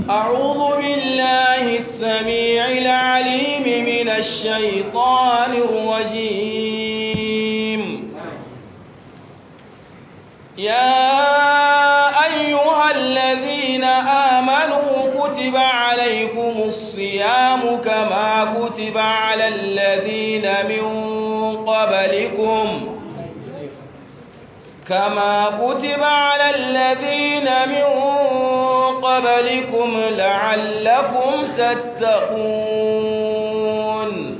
أعوذ بالله السميع العليم من الشيطان الرجيم يا أيها الذين آمنوا كتب عليكم الصيام كما كتب على الذين من قبلكم كما كتب على الذين من قبلكم لعلكم تتقون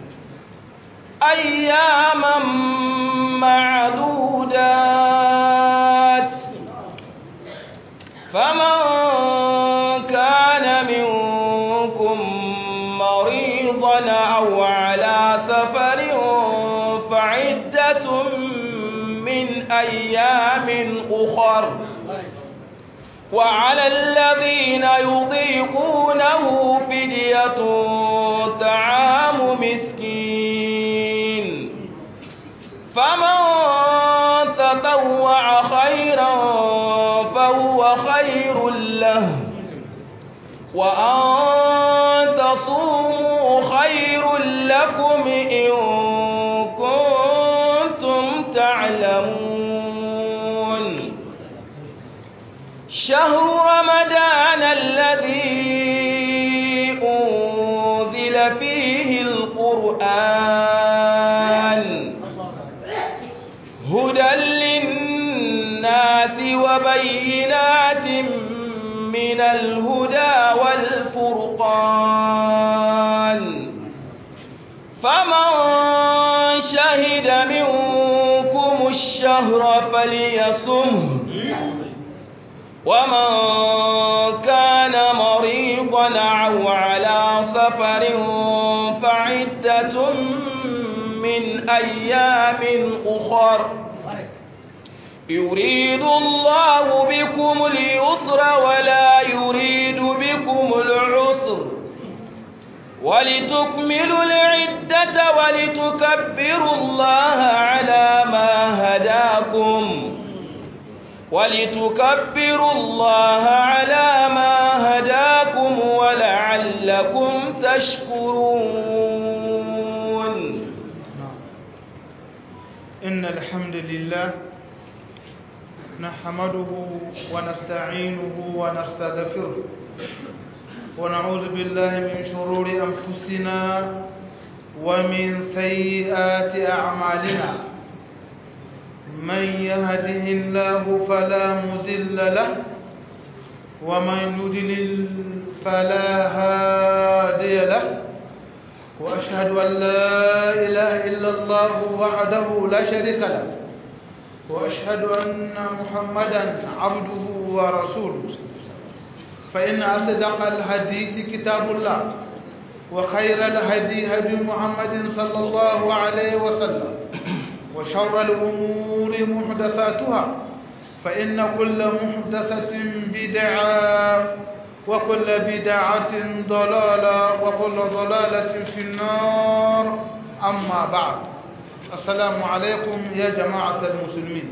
أياما معدودات فمن كان منكم مريضا أو على سفر فعدة من أيام أخر وعلى الذين يضيقونه فدية طعام مسكين فمن تطوع خيرا فهو خير له وأن تصوموا خير لكم إن كنتم تعلمون شهر رمضان الذي أنزل فيه القرآن هدى للناس وبينات من الهدى والفرقان فمن شهد منكم الشهر فليصمه ومن كان مريضا أو على سفر فعدة من أيام أخر يريد الله بكم اليسر ولا يريد بكم العسر ولتكملوا العدة ولتكبروا الله على ما هداكم ولتكبروا الله على ما هداكم ولعلكم تشكرون إن الحمد لله نحمده ونستعينه ونستغفره ونعوذ بالله من شرور أنفسنا ومن سيئات أعمالنا من يهده الله فلا مضل له ومن يضلل فلا هادي له وأشهد أن لا إله إلا الله وحده لا شريك له وأشهد أن محمدا عبده ورسوله فإن أصدق الحديث كتاب الله وخير الهدي هدي محمد صلى الله عليه وسلم وشر الأمور محدثاتها فإن كل محدثة بدعة وكل بدعة ضلالة وكل ضلالة في النار أما بعد السلام عليكم يا جماعة المسلمين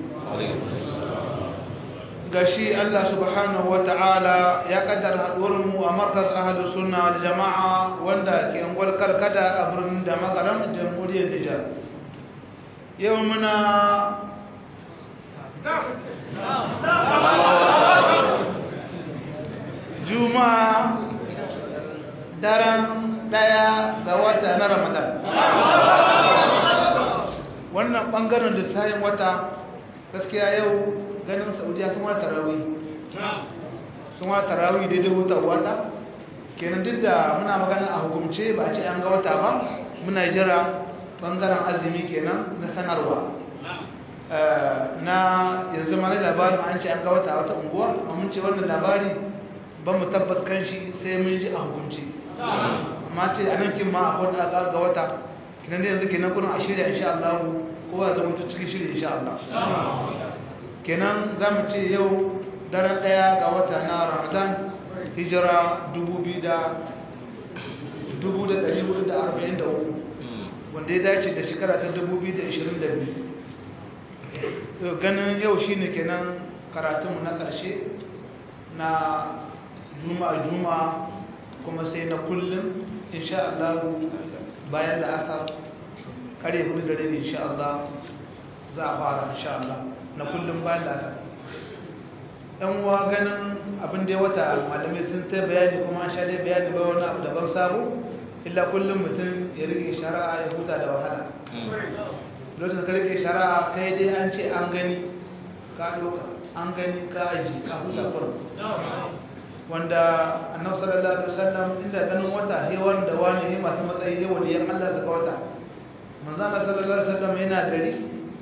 gashi Allah subhanahu wa ta'ala ya kaddara haɗuwarmu a markas ahalus sunna wal jama'a wanda ke angwal karkada a birnin da magaram jamhuriyar Nijar yau muna juma'a daren daya ga wata na ramadan wannan bangaren lissayin wata gaskiya yau ganin saudiya sun wata tarawih sun wata tarawih daidai wata wata kenan duk da muna magana a hukumce ba a ce an ga wata ba muna jira bangaren azumi kenan na sanarwa na yanzu ma na labarin an ce an ga wata wata unguwa mun ce wannan labari ban mu tabbas kan shi sai mun ji a hukumce amma ce a nan kin ma akwai da ga wata kinan da yanzu kenan kuna a shirya insha Allah kowa zama ta cikin shirya insha Allah kenan za mu ce yau daren ɗaya ga wata na ramadan hijira 2443 wanda ya dace da shekara ta 2022 ganin yau shi ne kenan karatunmu na ƙarshe na juma'a juma'a kuma sai na kullum insha Allah bayan da aka kare hudu dare ne insha Allah za a fara insha Allah na kullum bayan da aka ɗan uwa ganin abin da ya wata malamai sun ta bayani kuma an sha dai bayani ba wani abu daban sabo illa kullum mutum ya rike shari'a ya huta da wahala lokacin ka rike shari'a kai dai an ce an gani ka doka an gani ka aji ka huta kurum wanda annabi sallallahu alaihi wasallam inda ganin wata he wanda wani he masu matsayi he wani yan Allah saka wata manzo Allah sallallahu alaihi wasallam yana gari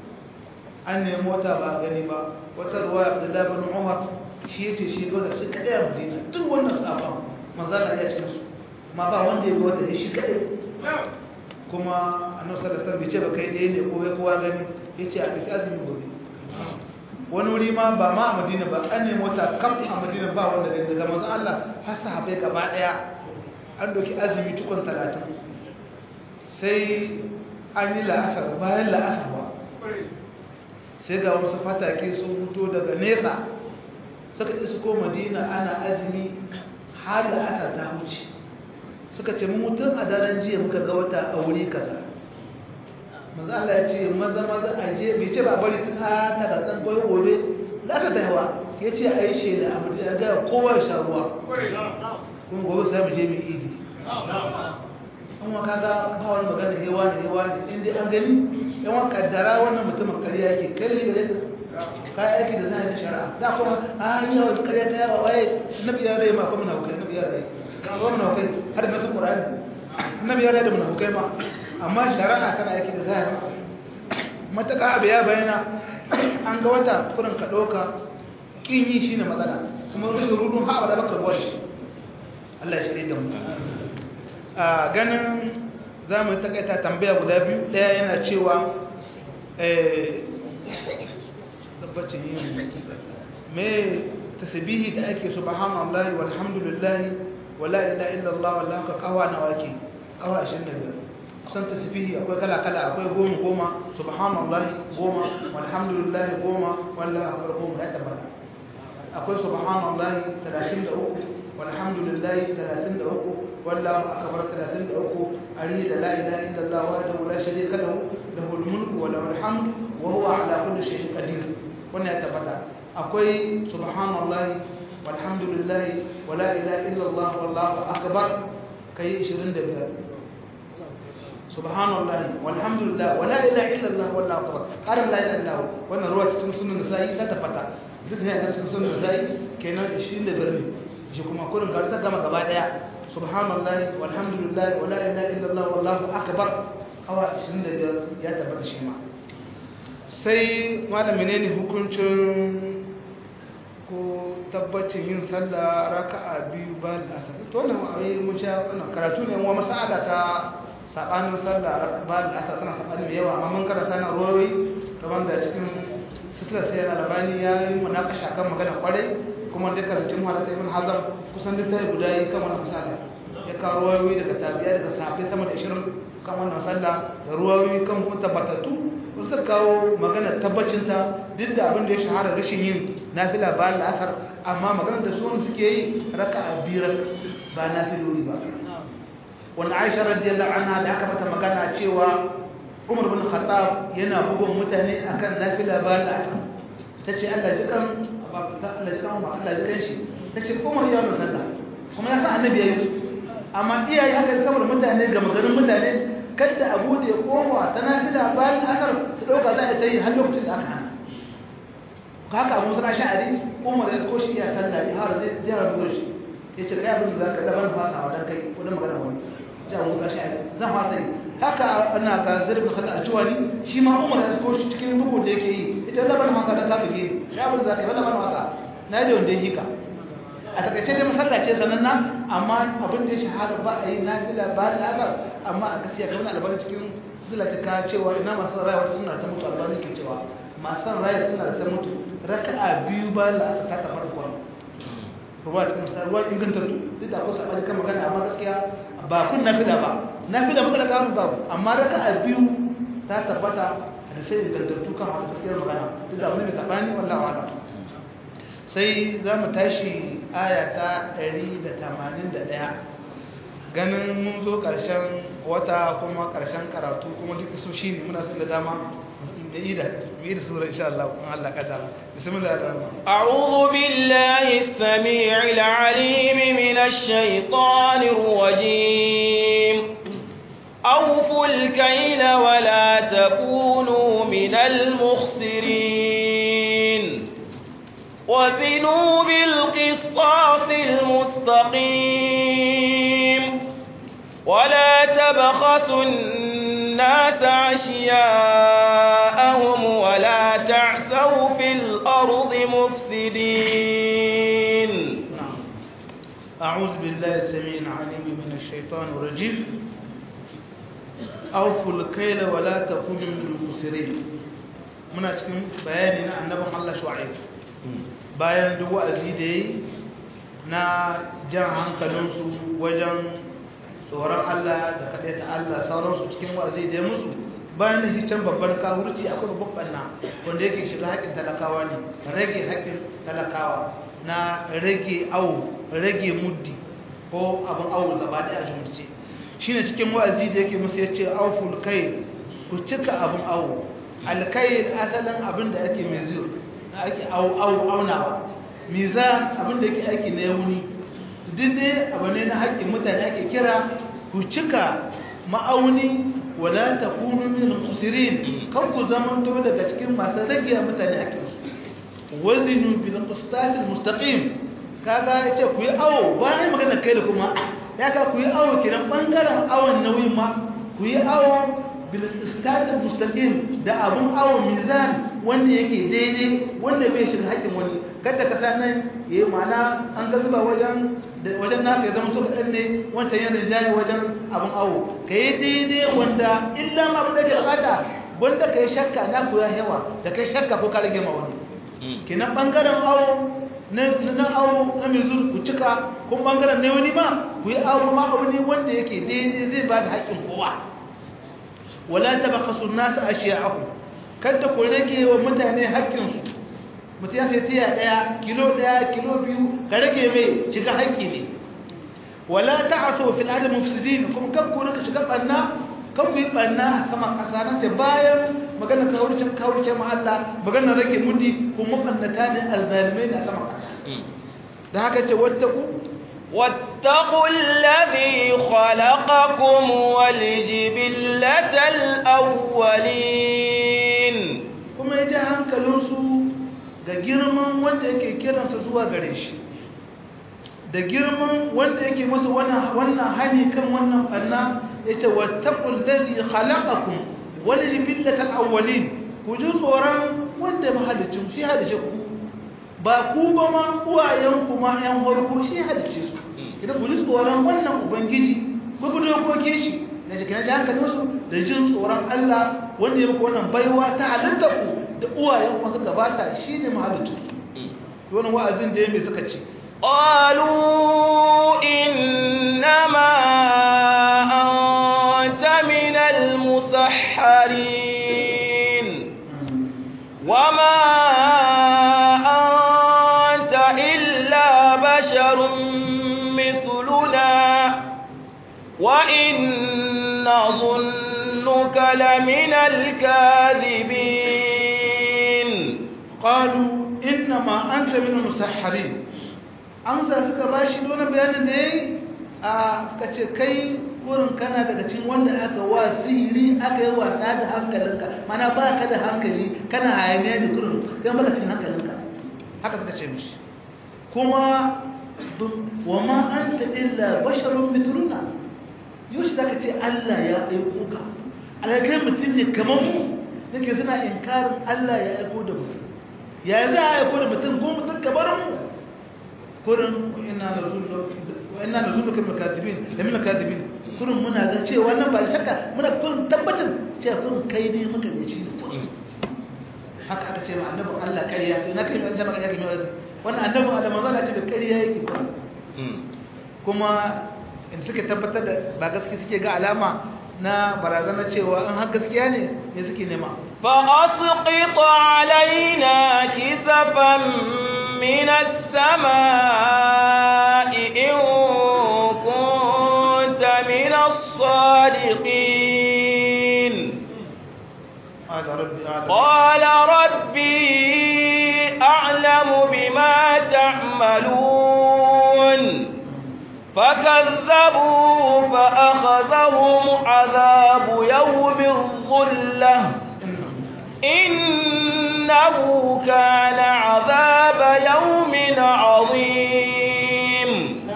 an nemi wata ba gani ba wata ruwa Abdullah bin Umar shi yace shi ba da shi kadai a Madina duk wannan sahabban manzo Allah ya ce su ma ba wanda ya ga wata shi kadai kuma annabi sallallahu alaihi wasallam bai ce ba kai dai ne ko kowa gani yace a biki azumi gobe wani wuri ma ba ma a madina ba an nemi wata kam a madina ba wanda gani daga manzo Allah har sahabbai gaba daya an doki azumi tukun talatin sai an yi la'asar bayan la'asar ba sai ga wasu fatake sun fito daga nesa suka isu ko madina ana azumi har la'asar ta wuce suka ce mutum a daren jiya muka ga wata a wuri kaza manzo Allah ya ce maza maza a je bai ce ba bari tun a ta da tsan koyo gobe za ka da yawa ya ce a yi shela a mutum ya gaya kowa ya sha ruwa kuma gobe sai mu je mu idi an wa kaga ba wani magana hewa ne hewa ne in dai an gani yan wa kaddara wannan mutumin ƙarya yake kai ne gare ka yi aiki da za a yi shari'a da kuma a yi yawan ƙarya ta yawa waye nabi ya rai ma kuma na hukai nabi ya rai kuma na hukai har da nasu ƙura'ani nabi ya rai da munafukai ma amma shari'a tana aiki da zahiri mataka abu ya bayyana an ga wata kurin ka ɗauka ƙin yi shi ne matsala kuma rushe rudun haɓa da baka ruwa shi Allah ya shirya da mu a ganin za mu takaita tambaya guda biyu ɗaya yana cewa tabbacin yin me tasbihi da ake subhanallahi walhamdulillahi wala ilaha illallah wallahu ka kawa nawa ke kawa 25 san tasbihi akwai kala kala akwai goma goma subhanallahi goma walhamdulillahi goma wallahi akbar goma ya tabbata akwai subhanallahi 33 walhamdulillahi 33 wallahu akbar 33 ari da la ilaha illallah wahdahu la sharika lahu lahul mulku wa lahul hamd wa huwa ala kulli shay'in qadir wannan ya tabbata akwai subhanallahi walhamdulillahi wa la ilaha illallah wallahu akbar kai 25 subhanallah walhamdulillah wala ilaha illallah wallahu akbar karam la ilaha illallah wannan ruwa cikin sunan nasa'i ta tafata duk ne a cikin sunan nasa'i kenan 25 ne shi kuma kurin gari ta gama gaba daya subhanallah walhamdulillah wala ilaha illallah wallahu akbar awa 25 ya tabbata shi ma sai malam menene hukuncin ko tabbacin yin sallah raka'a biyu ba da asar to wannan ayi mun sha wannan karatu ne wa mas'ala ta sabanin sallah ba da asar tana sabani mai yawa amma mun karanta na ruwayoyi kamar da cikin sisila sai na labani ya yi munakasha kan magana kwarai kuma da karancin halatta ibn hazam kusan duk tayi guda yi kan wannan misali ya kawo ruwayoyi daga tabiya daga sahabbai sama da 20 kan wannan sallah da ruwayoyi kan kun tabbatattu suka kawo magana tabbacinta duk da abin da ya shahara rashin yin nafila ba la'asar amma maganar da suwan suke yi raka a biyar ba nafilori ba wanda aisha radiyallahu anha da aka mata magana cewa umar bin khattab yana bugun mutane akan nafila ba la'asar ta ce allah ji kan allah ji kan umar allah ji kan shi ta ce umar ya wani sallah kuma ya sa annabi ya yi amma iyaye haka saboda mutane ga magarin mutane kada a bude kowa ta nafila bayan asar su dauka za a ta yi har lokacin da aka hana haka abu suna sha'ari umar ya ko shi ya sallah ya hara zai jira duwar shi ya ce kai abin da za ka daban fasa wa dan kai ko dan magana wani ji abu suna sha'ari zan fasa yi haka ana ga zirbin kada a ciwani shi ma umar ya ko shi cikin bugu da yake yi ita daban fasa da kafin yi ya abin da za ka yi daban fasa na da wanda ya hika a takaice dai masallace sananna amma abin da ya shahara ba a yi nafila ba da agar amma a gaskiya kamar albarin cikin sila ta ka cewa ina masu rayuwa suna ta mutu albarin ke cewa masu rayuwa suna ta mutu raka a biyu ba da aka ta tabbata kwan ruwa cikin misali ruwa ingantattu duk da akwai sabani kan magana amma gaskiya ba kun nafila ba nafila muka da kamun babu amma raka a biyu ta tabbata da sai ingantattu kan haka gaskiyar magana duk da abin da sabani wallahi wa'ala sai za mu tashi aya ta 181 ganin mun zo ƙarshen wata kuma ƙarshen karatu kuma duk su shi ne muna da dama da yi da yi da sura insha Allah kuma Allah kadara bismillah ar-rahman a'udhu billahi as-sami'il 'alim minash shaitanir rajim awfu al-kayla wa la takunu minal mukhsirin وزنوا بالقسطاس المستقيم ولا تبخسوا الناس أشياءهم ولا تعثوا في الأرض مفسدين نعم أعوذ بالله السميع العليم من الشيطان الرجيم أوفوا الكيل ولا تكونوا من المخسرين muna cikin bayani na annabin Allah Shu'aib bayan duk wa'azi da yi na jan hankalinsu wajen tsoron Allah da kaɗai ta Allah sauransu cikin wa'azi da ya musu bayan da can babban kawurci akwai babban ɓanna wanda yake shiga haƙƙin talakawa ne rage haƙƙin talakawa na rage awo rage muddi ko abin awo gaba ɗaya a jumurce shi ne cikin wa'azi da yake musu ya ce auful kai ku cika abin awo alkai asalin abin da ake mai ziyo ake aunawa mizan abinda yake aiki na yauni duk dai abu ne na haƙƙin mutane ake kira ku cika ma'auni wala takunu min al-khasirin kan ku zamanto daga cikin masu rage mutane haƙƙin su wazinu bil qistat al-mustaqim kaga yace ku yi awo bayan magana kai da kuma ya ka ku yi awo kiran bangaren awon nauyin ma ku yi awo bil qistat al-mustaqim da abun awo mizan wanda yake daidai wanda bai shiga haƙƙin wani kada ka sa nan yayi mana an ga zuba wajen wajen naka ya zama to kaɗan ne wancan yana jaye wajen abin awo ka yi daidai wanda illa ma abin da ke bukata wanda ka yi shakka na ku ya yawa da ka yi shakka ko ka rage ma wani kenan ɓangaren awo na awo na mai zuru ku cika kuma ɓangaren na wani ma ku yi awo ma abu ne wanda yake daidai zai ba da haƙƙin kowa wala ta baka sun nasa a shi'aku kada ku rage wa mutane haƙƙinsu mutum ya sai tiya ɗaya kilo ɗaya kilo biyu ka rage mai shiga haƙƙi ne wala ta aso fil adam mufsidin kuma kan ku rika shiga ɓanna kan ku yi ɓanna a saman ƙasa nan ta bayan magana kawurcin kawurcin ma Allah magana rage mudi kuma ɓannata ne alzalimai ne a saman ƙasa da haka ce wata ku واتقوا الذي خلقكم والجبلة الأولين kuma ya ji hankalinsu ga girman wanda yake kiransa zuwa gare shi da girman wanda yake masa wannan hani kan wannan ɓanna ya ce wattaƙun lazi halakakun wani jibillatar awwalin ku ji tsoron wanda mahalicin shi halice ku ba ku ba ma uwayenku ma ‘yan harko shi halice su idan ku ji tsoron wannan ubangiji ku bi dokokin shi na jikin ji hankalinsu da jin tsoron Allah wanda ya muku wannan baiwa ta halitta ku da uwayen wasu gabata shi ne mahalicin su wani wa'azin da ya mai suka ce قالوا إنما أنت من المسحرين وما أنت إلا بشر مثلنا وإن نظنك لمن الكاذبين qalu innama anta min al-musahharin amsa suka bashi don bayanin da yayi a suka ce kai kurin kana daga cikin wanda aka wa sihiri aka yi wasa da hankalinka mana ba ka da hankali kana hayaniya da kurin kai baka cikin hankalinka haka suka ce mishi kuma wa ma anta illa basharun mithluna yoshi zaka ce Allah ya aiko ka alakai mutum ne kamar mu nake suna inkarin Allah ya aiko da mutum ya za a aiko da mutum ko mutum kamar mu kurin ina da zullo wa ina da zullo kamar kadibin da mina kadibin kurin muna ga cewa wannan ba da shakka muna kurin tabbatar cewa kurin kai dai muka da shi ne kurin haka aka ce ma annabin Allah ƙarya to na kai ban jama'a yake mai wannan annabin Allah manzo Allah ce da ƙarya yake kurin kuma in suke tabbatar da ba gaske suke ga alama na barazana cewa in har gaskiya ne me suke nema فأسقط علينا كسفا من السماء إن كنت من الصادقين قال ربي أعلم قال ربي أعلم بما تعملون فكذبوه فأخذهم عذاب يوم الظلة إنه كان عذاب يوم عظيم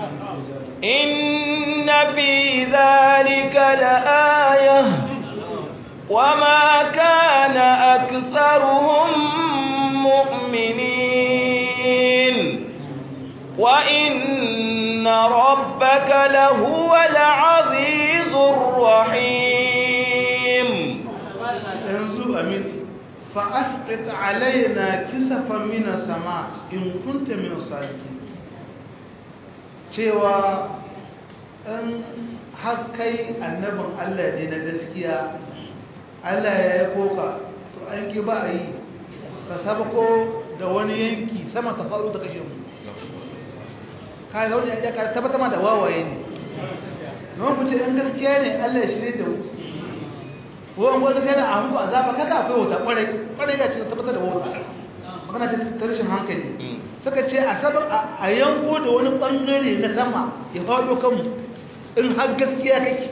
إن في ذلك لآية وما كان أكثرهم مؤمنين وإن ربك لهو العزيز الرحيم yanzu amin fa'asqit alaina kisafan min sama in kunta min sadiqin cewa in har kai annabin Allah ne na gaskiya Allah ya yi koka to an ki ba a yi ka sabako da wani yanki sama ta faru ta kashe mu ka ga wani ya ka tabbata ma da wawaye ne don ku ce in gaskiya ne Allah ya shirye da mu wani wani gaskiya na ahu a zaba kaka akwai wuta kwarai kwarai ya ce tabbatar da wuta magana ce ta rashin hankali suka ce a sabon a yanko da wani bangare na sama ya faɗo kanmu in har gaskiya kake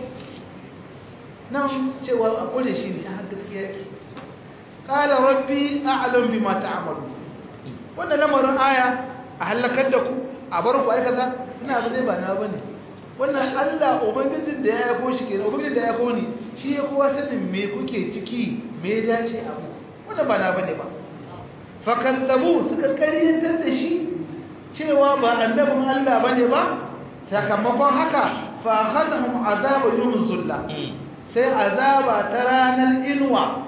nan cewa a kore shi ne har gaskiya yake kala rabbi a'lam bima ta'malu wannan lamarin aya a halakar da ku a bar ku aikata ina ba zai ba na bane wannan Allah ubangijin da ya yako shi kenan ubangijin da ya yako ni shi ya kowa sanin me kuke ciki me ya dace a mu wannan ba na bane ba fakantabu suka karyantar da shi cewa ba annabin Allah bane ba sakamakon haka fa akhadhum azaba yawm zulla sai azaba ta ranar inuwa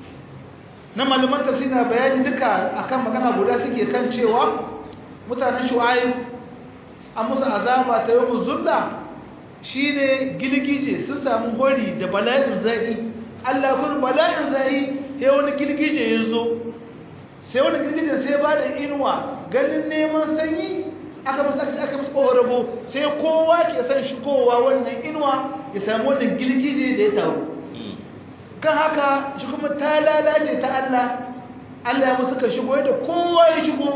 na malaman tafsira bayani duka akan magana guda suke kan cewa mutanen shu'aib an musu azaba ta yawm zulla shine gilgije sun samu hori da bala'in zai Allah kun bala'in zai sai wani gilgije yazo sai wani girgijin sai ba da inuwa ganin neman sanyi aka musu aka aka musu ƙorabo sai kowa ke son shigowa wannan inuwa ya samu wannan girgije da ya taru kan haka shi kuma ta lalace ta Allah Allah ya musu ka shigo da kowa ya shigo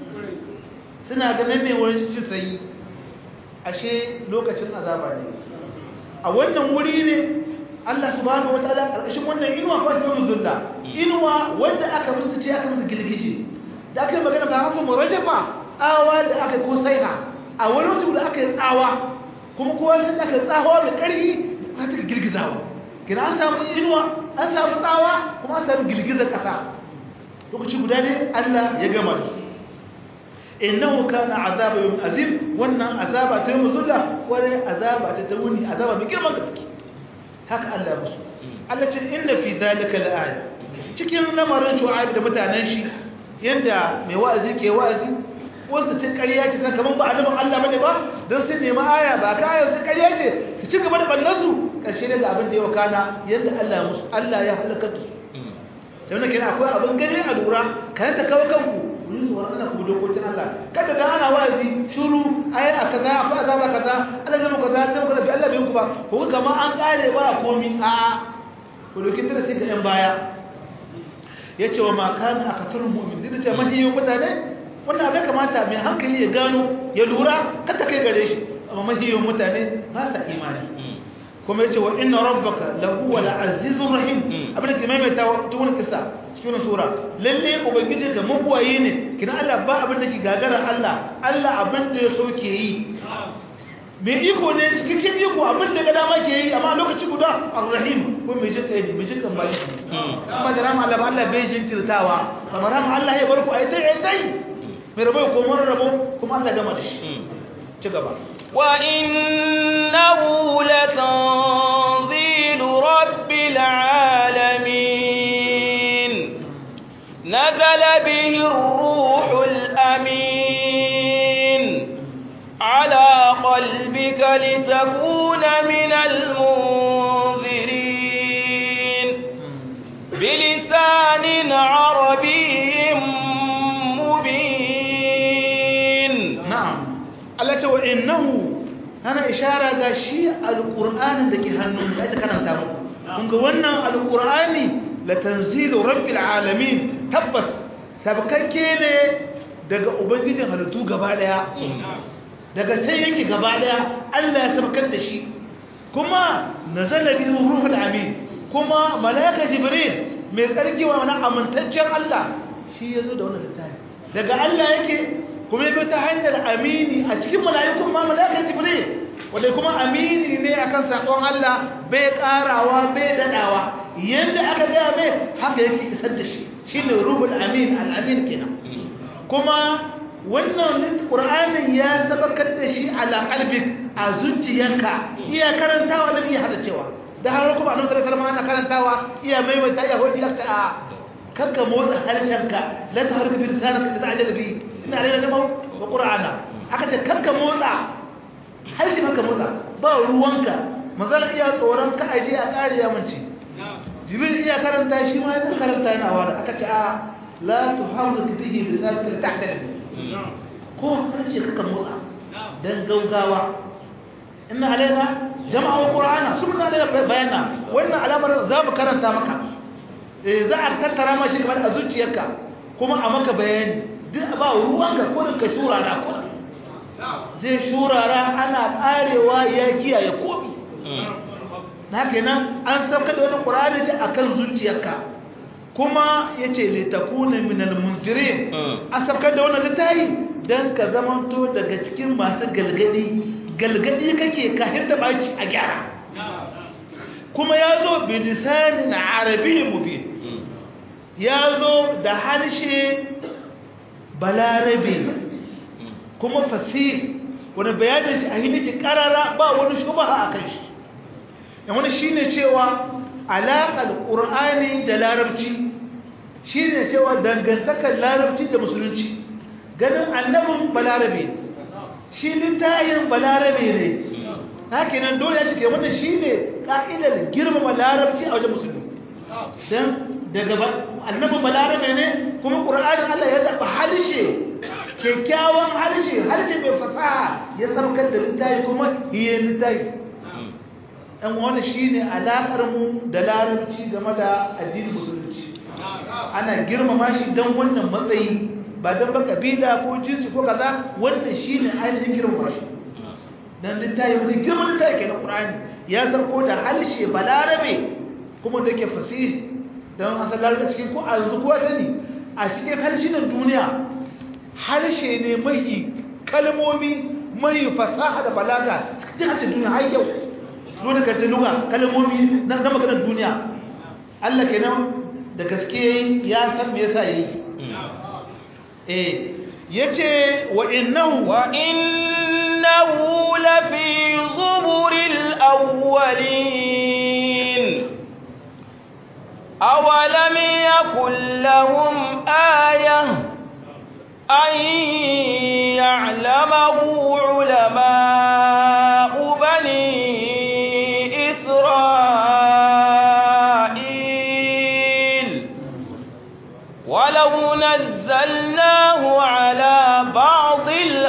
suna ganin ne wani jin sanyi ashe lokacin azaba ne a wannan wuri ne Allah subhanahu wataala karkashin wannan inuwa ko ta zulla inuwa wanda aka musu ce aka musu gilgije da aka yi magana ba haka murajafa tsawa da aka yi ko saiha a wani mutum da aka yi tsawa kuma kowa sai aka yi tsawa mai ƙarfi aka ta girgizawa kina an samu inuwa an samu tsawa kuma an samu girgizar ƙasa lokaci guda ne Allah ya gama da su innahu kana azaba yawm azim wannan azaba ta yawm zulla kware azaba ta ta wuni azaba mai girman gaske haka Allah musu Allah ce inna fi zalika la'aya cikin lamarin shu'aib da mutanen shi yanda mai wa'azi ke wa'azi wasu ce ƙarya ce kaman ba annabin Allah bane ba don sun nemi aya ba ka aya su ƙarya ce su ci gaba da ballan su ƙarshe ne ga abin da ya wakana yanda Allah musu Allah ya halaka su sai wannan kenan akwai abin gani a lura kan ta kawo kanku ku yi tsoron Allah ku dokokin Allah kada da ana wa'azi shuru ayi a kaza akwai azaba kaza Allah zai muku kaza zai muku kaza bi Allah bai ku ba ko kama an kare ba komi a a ku doki tare sai ga yan baya yace wa ma kana akatarul mu'min da ce mahiyo mutane wannan abin kamata mai hankali ya gano ya lura kada kai gare shi amma mahiyo mutane ba sa imani kuma yace wa inna rabbaka lahu wal azizur rahim abin da ke maimaita tukun kisa cikin sura lalle ubangiji ka mabuwaye ne kina Allah ba abin da ke gagara Allah Allah abin da ya so ke yi mai iko ne cikin iko abin da ga dama ke yi amma lokaci guda ar-rahim ko mai jin kai mai jin kan bayi amma da rama Allah ba Allah bai jin tirtawa amma rama Allah ya barku ai tai ai tai mai rabo ko mun rabo kuma Allah gama da shi ci gaba وإنه لتنزيل رب العالمين نزل به الروح الأمين على قلبك لتكون من المنذرين بلسان عربي مبين ce wa innahu ana ishara ga shi alqur'anin da ke hannun da ake karanta muku kun ga wannan alqur'ani la tanzilu rabbil alamin tabbas sabkakke ne daga ubangijin halittu gaba daya daga sai yake gaba daya Allah ya sabkar da shi kuma nazala bihi ruhul amin kuma malaika jibril mai tsarki wa wani amintaccen Allah shi yazo da wannan littafi daga Allah yake kuma yabi ta hanyar amini a cikin mala'ikun ma malaika jibril wanda kuma amini ne akan sakon Allah bai karawa bai dadawa yanda aka ga mai haka yake isar da shi shine ruhul amin al-amin kenan kuma wannan qur'anin ya sabakar da shi ala qalbik a zuciyanka iya karantawa da iya hada cewa da har kuma annabi sallallahu alaihi wasallam ana karantawa iya maimaita iya hodi lakta a kanka motsa harshenka la taharka bi lisanaka da ta'jal bi ina alaina jama'a wa qur'ana aka ce kanka motsa harshe maka motsa ba ruwanka manzon iya tsoron ka aje a kare ya munci jibril iya karanta shi ma yana karanta yana wada aka ce a la tuharrik bihi lisanaka li ta'jal bi ko kace kaka motsa dan gaugawa inna alaina jama'a qur'ana sunna da bayana wannan alamar za mu karanta maka eh za a tattara ma shi kamar a zuciyarka kuma a maka bayani duk ba ruwanka ko ka shurara ko zai shurara ana karewa ya kiyaye komi na kenan an sauka da wannan qur'ani ce akan zuciyarka kuma yace li takuna minal munzirin an sauka da wannan littafi dan ka zamanto daga cikin masu galgadi galgadi kake kafin ta baci a gyara kuma ya zo bilisanin arabi mubin ya zo da harshe balarabe kuma fasir wani bayanin shi a hiniki karara ba wani shubaha a kan shi yan wani shi ne cewa alaƙar ƙur'ani da larabci shi ne cewa dangantakar larabci da musulunci ganin annabin balarabe shi littayin balarabe ne haka nan dole ya cike wannan shi ne ƙa'idar girmama larabci a wajen musulmi don daga annabin balarabe ne kuma ƙura'anin Allah ya zaɓa harshe kyakkyawan harshe harshe mai fasaha ya saukar da littayi kuma iya littayi ɗan wani shi ne alaƙarmu da larabci game da addinin musulunci ana girmama shi don wannan matsayi ba don ba kabila ko jinsi ko kaza wannan shi ne ainihin girmama shi don littayi wani girman littayi ke na ƙura'ani ya sarko da harshe balarabe kuma da ke fasiri don asal larabci cikin ko a yanzu kowa sani a cikin harshenan duniya harshe ne mai kalmomi mai fasaha da balaga cikin harshen duniya har yau dole ka ta luga kalmomi na maganar duniya Allah kenan da gaske ya san me yasa yi eh yace wa innahu wa innahu lafi zuburil awwalin awalam yakul lahum ayah an ya'lamahu ulama'u bani إسرائيل ولو نزلناه على بعض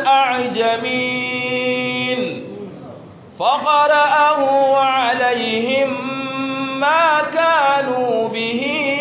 الأعجمين فقرأه عليهم ما كانوا به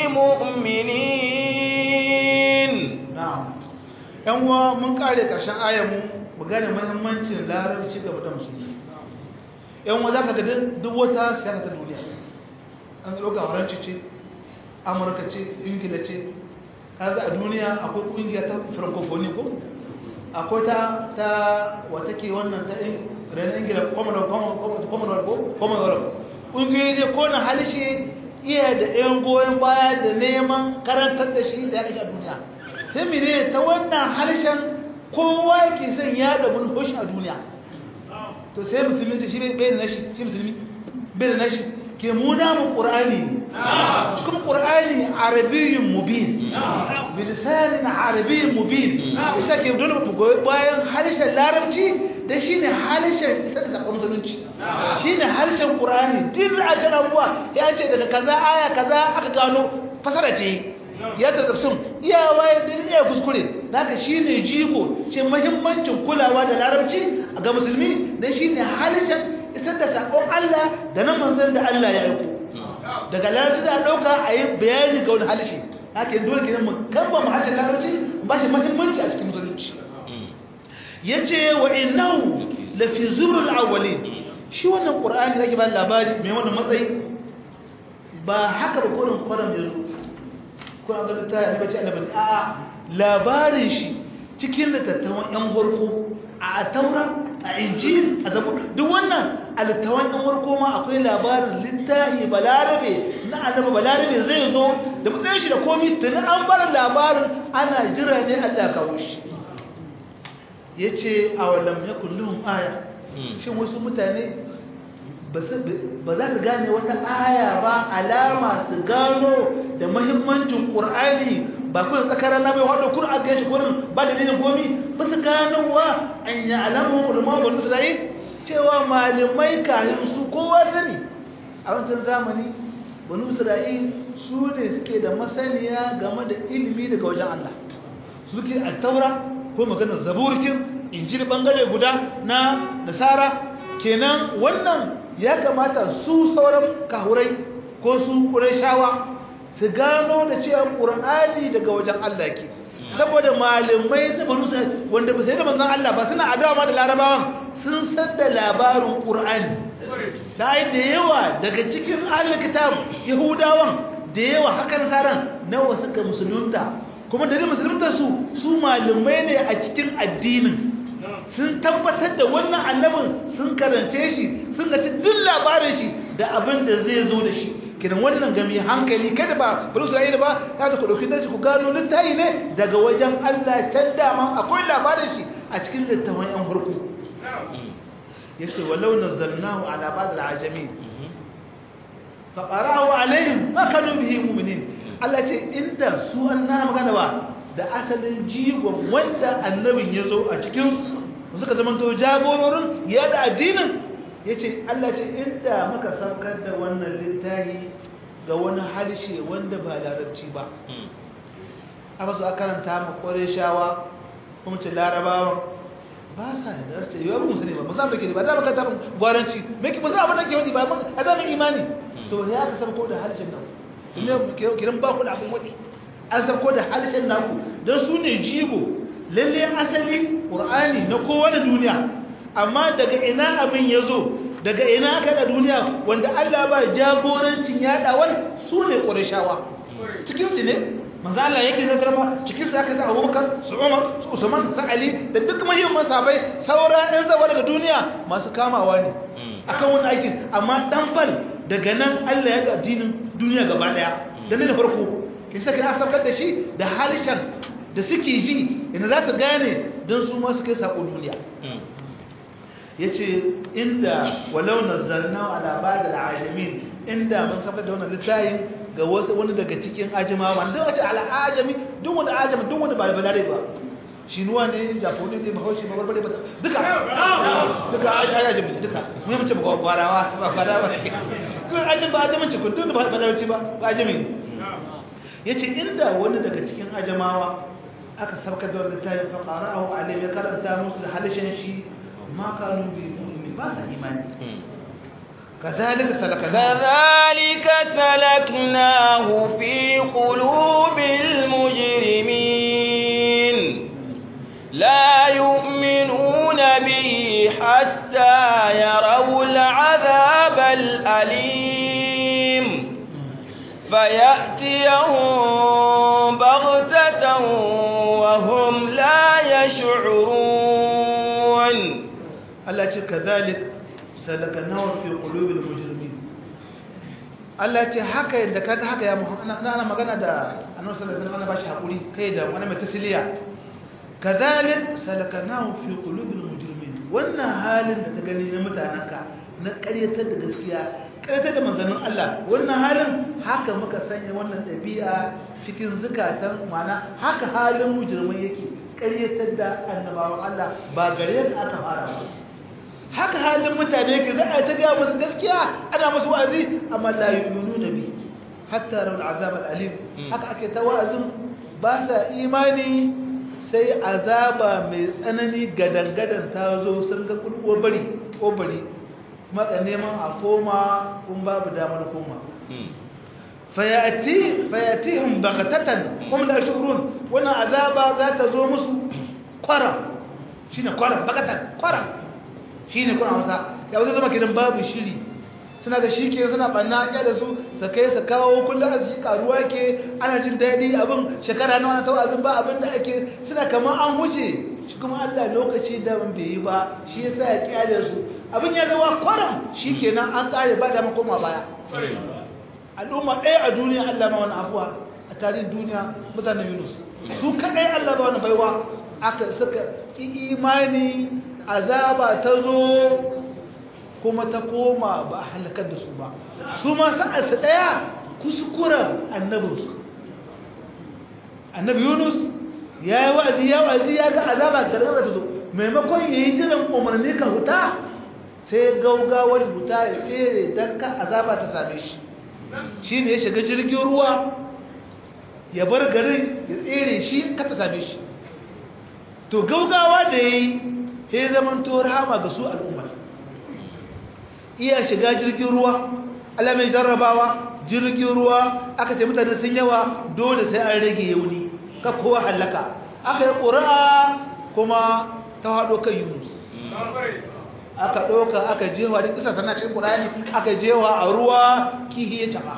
مؤمنين na'am yan uwa mun kare karshen ayar mu mu gane muhimmancin larabci ga mutum musulmi yan uwa zaka ga duk wata siyasa ta duniya an ɗauka faranci ce amurka ce ingila ce kaga a duniya akwai ƙungiya ta francophonie ko akwai ta ta wata ke wannan ta renin ingila commonwealth ko commonwealth ƙungiyoyi ne ko na halishe iya da ɗayan goyon baya da neman karantar da shi da ya kashe a duniya sai mene ta wannan harshen kowa ke son ya da manhoshi a duniya to sai musulmi ce shi bai da nashi shi musulmi bai da nashi ke muna mu ƙur'ani cikin ƙur'ani arabiyyin mubin bilisanin arabiyyin mubin isa ke dole mu goyi bayan harshen larabci da shi ne harshen isa da sakon musulunci shi ne harshen ƙur'ani duk da aka rabuwa ya ce daga kaza aya kaza aka gano fasara ce ya ta tafsir iyawa ya da iya kuskure naka shi ne jigo ce mahimmancin kulawa da larabci ga musulmi dan shine halishan isar da sakon Allah da nan manzon da Allah ya aiko daga larabci da dauka a yi bayani ga wani halishi haka dole kenan mu kamba mu harshen larabci ba shi muhimmanci a cikin musulunci yace wa innahu la fi zurul awwalin shi wannan qur'ani da ke ba labari mai wannan matsayi ba haka ba kurin kwaram yazo ko an ga ta yi bace annabi a labarin shi cikin littattafan yan farko a taura a injil a zabur duk wannan a littattafan yan farko ma akwai labarin littafi balarabe na annabi balarabe zai zo da matsayin shi da komai tuni an bar labarin ana jira ne Allah kawo shi yace a wallam yakul lahum aya shin wasu mutane ba za su gane wata aya ba alama su gano da mahimmancin ƙur'ani ba kawai tsakarar na mai wadda kun aka shi kurin ba da dinin gomi ba su gano wa an yi alamun ulama wani isra'il cewa malamai kayan su kowa sani a wancan zamani wani isra'il su ne suke da masaniya game da ilimi daga wajen allah suke a taura ko maganar zaburkin injil bangare guda na nasara kenan wannan ya kamata su sauran kahurai ko su shawa su gano da cewa ƙur'ani daga wajen Allah ke saboda malamai da banu sai wanda ba sai da manzon Allah ba suna adawa da larabawan sun san da labarin ƙur'ani da ai da yawa daga cikin ahlul kitab yahudawan da yawa hakan saran nawa suka musulunta kuma da musulunta su su malamai ne a cikin addinin sun tabbatar da wannan annabin sun karance shi sun ga duk labarin shi da abin da zai zo da shi kidan wannan gami hankali kada ba bari Isra'ila ba ya da ku dauki dashi ku gano littafi ne daga wajen Allah can dama akwai labarin shi a cikin littafin yan farko yace walau nazzalnahu ala ba'd al-ajamin fa qara'ahu alaihim ma kanu bihi mu'minin Allah ce inda su annana magana ba da asalin jigon wanda annabin ya zo a cikin suka zama to jagororin yada addinin ya ce Allah ce inda muka saukar da wannan littahi ga wani harshe wanda ba larabci ba aka zo a karanta ma shawa kuma ce larabawa ba sa da su yi wani musulmi ba musamman ke ba za mu kanta gwaranci ba za a bada ke wani ba a zamin imani to ya aka sauko da harshen nan kiran ba ku da abin wani an sauko da harshen naku don su ne jigo lalle asali ƙur'ani na kowane duniya amma daga ina abin ya zo daga ina aka da duniya wanda Allah ba jagorancin yaɗawar su ne ƙurashawa cikin su ne manzo Allah yake nazar ma cikin su aka sa Abubakar su Umar su Usman su Ali da duk muhimman sahabbai saura ɗan zawa daga duniya masu kamawa ne akan wani aikin amma dan fal daga nan Allah ya ga addinin duniya gaba daya da ne da farko kin saka na saukar da shi da harshen da suke ji ina za ta gane don su ma su kai sako duniya ya ce inda walau nazzarna ala ba'd al-ajamin inda mun saka da wannan littafin ga wasu wani daga cikin ajimawa wanda wace al-ajami duk wanda ajami duk wanda ba balare ba shinuwa ne japoni ne bahaushe ba barbare ba duka duka ajami duka mun mace ba gwarawa ba gwarawa kun ajami ba ajamin ce kun duk ba balare ba ba ajami yace inda wani daga cikin ajamawa aka sabka da wannan littafin fa qara'ahu alayhi ya karanta musu halishin shi ma kanu bi mu'min ba sa imani كذلك سلكناه كذلك سلكناه في قلوب المجرمين لا يؤمنون به حتى يروا العذاب الأليم فيأتيهم بغتة وهم لا يشعرون الله كذلك salakanawa fi qulubil mujrimin Allah ce haka yadda kaga haka ya Muhammad ana magana da Annabi sallallahu alaihi wasallam bashi hakuri kai da wani mai tasliya kadhalik salakanahu fi qulubil mujrimin wannan halin da ka gani na mutananka na ƙaryatar da gaskiya ƙaryatar da manzannin Allah wannan halin haka muka sanya wannan ɗabi'a cikin zukatan mana haka halin mujrimai yake ƙaryatar da annabawan Allah ba gare ka aka fara ba haka halin mutane ke za a ta gaya musu gaskiya ana musu wa'azi amma la yu'minu nabi hatta rawal azab al-alim haka ake ta wa'azin ba sa imani sai azaba mai tsanani gadangadan ta zo sun ga kulkuwa bari ko bari maka neman a koma kun babu damar koma fayati fayatihim baghtatan hum la yashurun wannan azaba za ta zo musu kwaram shine kwaram bagatan kwaram shine kuna wasa ya wuce zama kidan babu shiri suna da shi ke suna banna ya da su su kai su kawo kullum a shi karuwa ke ana jin daɗi abin shekara nawa na tawazin ba abin da ake suna kamar an wuce shi kuma Allah lokaci da ban bai yi ba shi yasa ya kyale su abin ya zama kwaram shi kenan an kare ba da makoma baya al'umma ɗaya a duniya Allah ma wani afuwa a tarihin duniya mutanen Yunus su kaɗai Allah ba wani baiwa aka suka imani azaba ta zo kuma ta koma ba a halakar da su ba su ma sa'arsa ɗaya kuskuren annabinsu annabi Yunus ya yi wa'azi ya wa'azi ya ga azaba gargara ta zo maimakon ya yi jiran umarni ka huta sai gaugawar huta ya tsere don ka azaba ta same shi shi ne ya shiga jirgin ruwa ya bar garin ya tsere shi kata same shi to gaugawa da ya yi ya zaman to rahama ga su al'ummar iya shiga jirgin ruwa alamai jarrabawa jirgin ruwa aka ce mutane sun yawa dole sai an rage yauni ka kowa hallaka aka yi ƙura'a kuma ta haɗo kan yunus aka ɗauka aka jewa da kisa tana cikin ƙurani aka jewa a ruwa kihi ya taɓa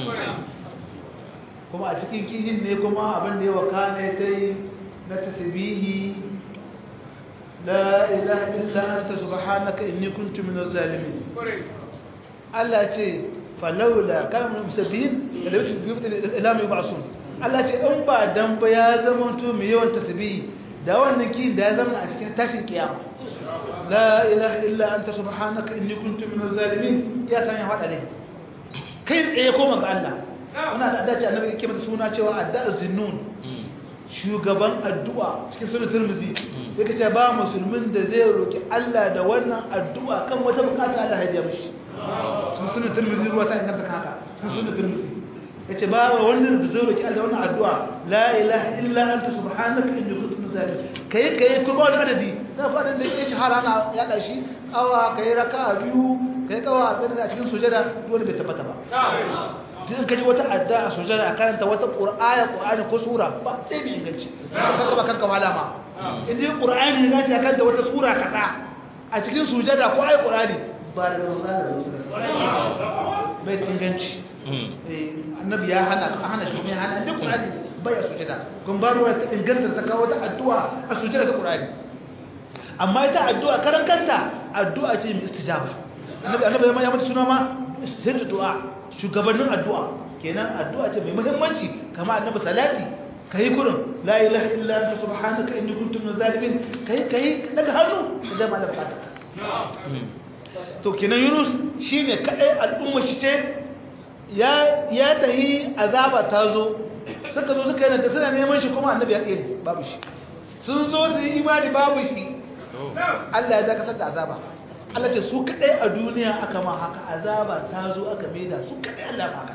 kuma a cikin kihin ne kuma abin da ya waka ne ta yi na tasbihi la ilaha illa anta subhanaka inni kuntu minaz zalimin Allah ce falawla kalmar musabbihin da yake biyu ila mai ba'sun Allah ce in ba dan ba ya zama to mai yawan tasbihi da wannan kin da ya zama a cikin tashin kiyama la ilaha illa anta subhanaka inni kuntu minaz zalimin ya san ya fada ne kai tsaye koma ga Allah wannan da dace annabi yake mata suna cewa addu'a zinnun shugaban addu'a cikin sunan Tirmidhi yake ce ba musulmin da zai roki Allah da wannan addu'a kan wata bukata Allah ya biya mishi cikin sunan Tirmidhi ruwa ta inganta haka cikin sunan Tirmidhi yace ba wanda da zai roki Allah wannan addu'a la ilaha illa anta subhanaka inni kuntu minaz zalimin kai kai ko ba wani adadi na fadin da yake shahara na ya dashi awa kai raka'a biyu kai kawa abin da cikin sujada dole bai tabbata ba din kaji wata adda a sujada a karanta wata qur'aya qur'ani ko sura ba sai bi inganci kanka ba kanka malama inda qur'ani ne zai karanta wata sura kaza a cikin sujada ko ayi qur'ani ba da Allah bai inganci annabi ya hana hana shi kuma ya hana duk qur'ani baya sujada kun ba ruwa ta inganta ta kawo ta addu'a a sujada ta qur'ani amma ita addu'a karan kanta addu'a ce mai istijaba annabi annabi ya mata suna ma sai du'a shugabannin addu'a kenan addu'a ce mai muhimmanci kama annabi salati kai kurin la ilaha illa anta subhanaka inni kuntu minaz zalimin kai kai daga hannu da ma da fata to kenan Yunus shine kadai al'umma shi ce ya ya tahi azaba ta zo suka zo suka yana da suna neman shi kuma annabi ya tsere babu shi sun zo su yi imani babu shi Allah ya dakatar da azaba Allah ce su kadai a duniya aka ma haka azaba ta zo aka maida su kadai Allah ma haka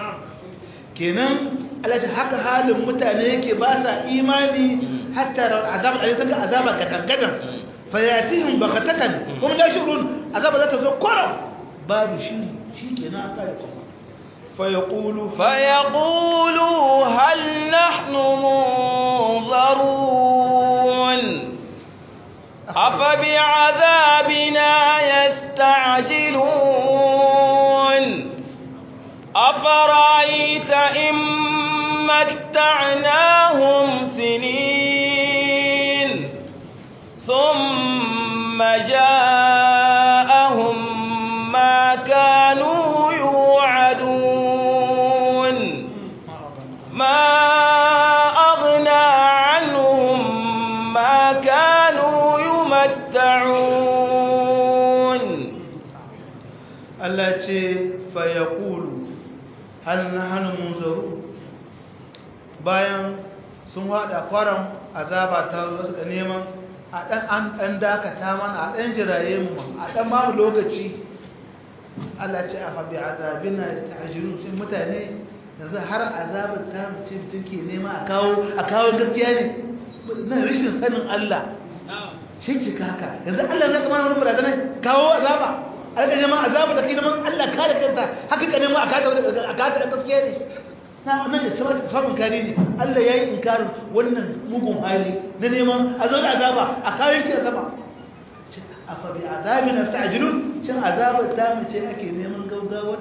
kenan Allah ce haka halin mutane yake ba sa imani hatta azaba a saka azaba gadangadan fayatihim baghatatan hum la shurun azaba za ta zo kwaram babu shi shikenan aka yi kuma فيقولوا فيقولوا هل نحن منظرون أفبعذابنا يستعجلون أفرأيت إن متعناهم سنين ثم جاءهم ما كانوا يوعدون ما أغنى عنهم ما كانوا يمتعون Allah ce fayaqulu hal nahnu munzaru bayan sun hada kwaram azaba ta zo suka neman a dan an dan dakata mana a dan jiraye mu a dan ba mu lokaci Allah ce a fabi azabina yasta'jilun cin mutane yanzu har azabar ta mutum mutum ke nema a kawo a kawo gaskiya ne na rashin sanin Allah shi ce ka haka yanzu Allah zai kama wani barazana kawo azaba a rika neman azaba da kai neman Allah kare kanta haka ka neman a kata da gaskiya ne na nan da samun kare ne Allah ya yi inkarin wannan mugun hali na neman a zo da azaba a kawo yake azaba a fabi azabi na sa'ajilun cin azabar ta mace ake neman gaugawar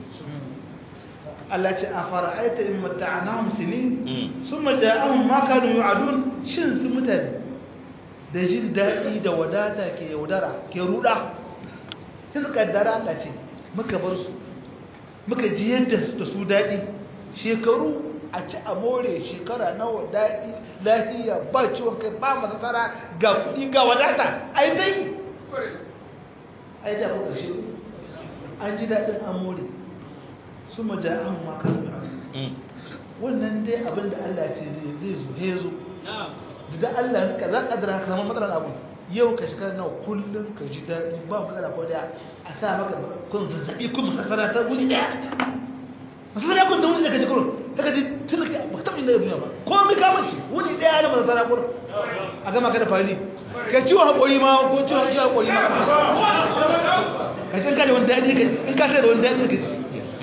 Allah ce a fara aita in mata'anahum sinin sun maja'ahum ma kanu yu'adun shin su mutane da jin daɗi da wadata ke yaudara ke ruda sai suka kaddara Allah ce muka bar su muka ji yadda da su daɗi shekaru a ci a more shekara nawa daɗi lafiya ba ciwon kai ba masasara ga kuɗi ga wadata ai dai ai da kuka shi an ji daɗin an more su maja an maka wannan dai abinda Allah ce zai zo ya zo da Allah ka za ka dara kamar matsalar abu yau ka shiga nawa kullum ka ji daɗi ba matsala ko daya a sa maka kun zazzaɓi kun masasara ta wuri ɗaya masasara kun da wuri da ka ji kurun ta ka ji tun ka ba taɓa inda duniya ba ko mai kamar shi wuri ɗaya na masasara kurun a gama ka da fari ka ciwon haƙori ma ko ciwon ciwon haƙori ma ka ji in ka da wani daɗi ka in ka da wani daɗi ka ji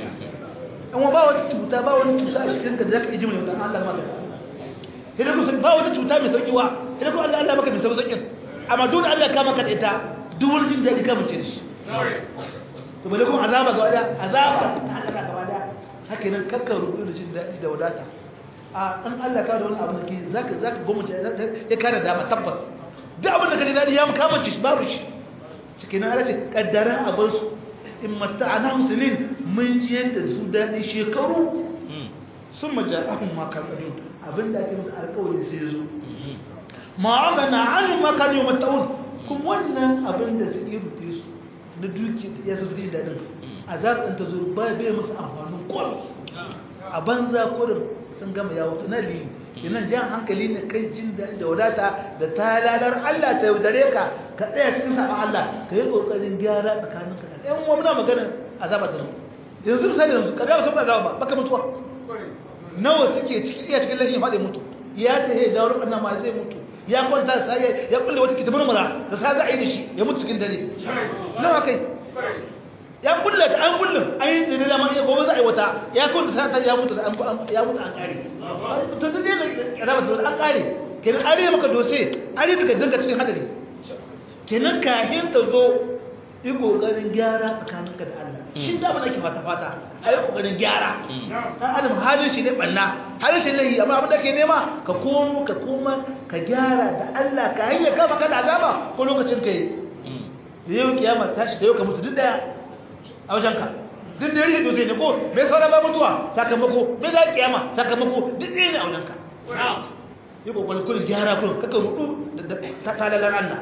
an wa ba wata cuta ba wani cuta a cikin ka da za ka iji mai wata Allah maka idan ku ba wata cuta mai sauƙi wa idan ku Allah Allah maka mai sauƙin amma dole Allah ka maka da ita duk wani jin daɗi ka mace da shi to bale kuma azaba ga wada azaba Allah ka gaba da haka nan kakka rubu da jin daɗi da wadata a an Allah ka da wani abu da ke zaka zaka gwamnati ya kare dama tabbas duk abin da ka ji daɗi ya kama shi babu shi cikin Allah ce kaddara a bar su in mata'ana musulmin mun ji yadda su daɗi shekaru sun maja'ahun makarɗin abinda ake musu alkawari sai zo ma'amana an makarɗin mata'un kuma wannan abinda su yi rufe su na duki da ya su zai daɗin a zaɓin ta zo ba bai musu amfanin kwan a banza kurin sun gama ya wuta na liyu kenan jan hankali ne kai jin daɗi da wadata da ta lalar Allah ta yaudare ka ka tsaya cikin saɓon Allah ka yi ƙoƙarin gyara tsakaninka da ɗan uwa muna magana azaba ta zo yanzu misali yanzu ka dawo saboda azaba ba baka mutuwa nawa suke cikin iya cikin lafiya faɗi mutu ya ta he da wurin ma zai mutu ya kwanta sai ya kulle wata kitabun mura da sa za a yi da shi ya mutu cikin dare nawa kai ya kulle ta an kulle an yi tsere da ma iya gobe za a yi wata ya kwanta sa ta ya mutu ya mutu an kare to ta dai azaba ta an kare kenan an rage maka dose an rage ka dinga cikin hadari kenan kahin ta zo yi kokarin gyara tsakaninka da Allah shi da ba nake fata fata a yi kokarin gyara dan adam halin shi ne banna halin shi lahi amma abin da ke nema ka komo ka koma ka gyara da Allah ka hanyar kama ka da azaba ko lokacin ka yi da yau kiyama tashi da yau ka mutu duk daya a wajen ka duk da yake dosai ne ko me sauran ba mutuwa sakamako me za kiyama sakamako duk ɗaya ne a wajen ka yi kokarin kullum gyara kullum kaka rudu da talalar Allah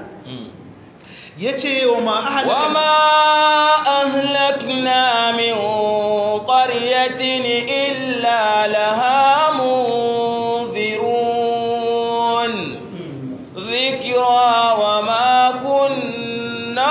yace wa ma ahlakna min qaryatin illa laha munzirun dhikra wa ma kunna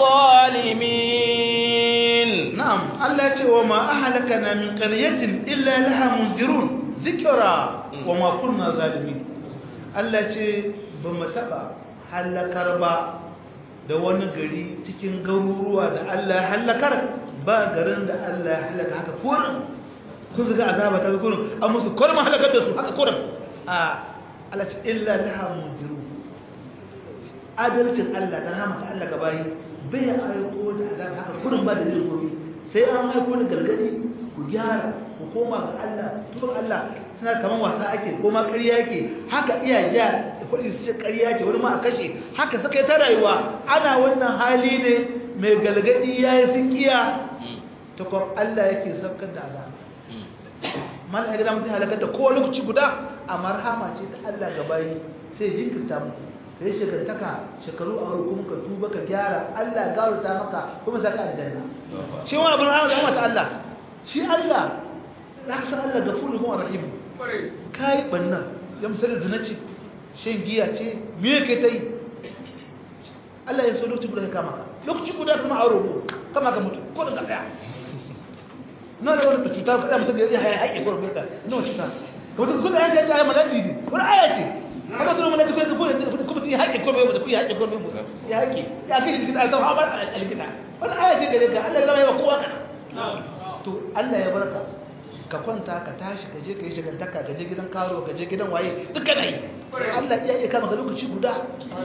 zalimin na'am Allah yace wa ma ahlakna min qaryatin illa laha munzirun dhikra wa ma kunna zalimin Allah yace ba mu taba halakar ba da wani gari cikin garuruwa da Allah halakar ba garin da Allah ya halaka haka kurin kun zuga azaba ta kurin an musu kurma halakar da su haka kurin a Allah ce illa laha mujiru adalcin Allah da rahmata Allah gabayi bai aiko da azaba haka kurin ba da zai gobe sai an aiko da galgadi ku gyara ku koma ga Allah tun Allah suna kaman wasa ake ko ma ƙarya yake haka iya ja kuɗi su ce ƙarya ce wani ma a kashe haka suka yi ta rayuwa ana wannan hali ne mai galgadi ya yi sun kiya ta kwan Allah yake saukar da azaba mana ya gada mutum halakar da kowa lokaci guda a marhama ce ta Allah ga bayi sai jinkirta mu da ya shekantaka shekaru a kuma ka tuba ka gyara Allah gawarta maka kuma saka aljanna shi wani abin rahama ta Allah shi Allah ya san Allah gafuru kuma rahim kai bannan ya misali zina ce shan giya ce me yake ta yi Allah ya so lokaci guda ya kama ka lokaci guda kuma a roƙo kama ka mutu ko da ka tsaya na da wani cuta ka tsaya mutum ya haya haƙe ko rubuta na wani cuta ka mutum kuma ya ce ya maladi ne wani aya ce haka tunan malaka ko ko kuma ti haƙi ko bai ku haƙi ko bai ya haƙi ya kai shi kitan ta haɓar alkita wani aya ce gare ka Allah ya ba kowa kana to Allah ya barka ka kwanta ka tashi ka je ka yi shagantaka ka je gidan karo ka je gidan waye duk kana yi Allah iya iya kama ka lokaci guda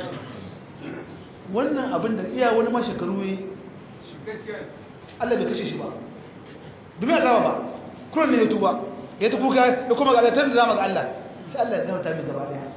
wannan abin da iya wani ma shekaru yi Allah bai kashe shi ba domin azaba ba kullum ne ya tuba ya ta kuka ya kuma galatar da zama ga Allah sai Allah ya gamata mai gaba daya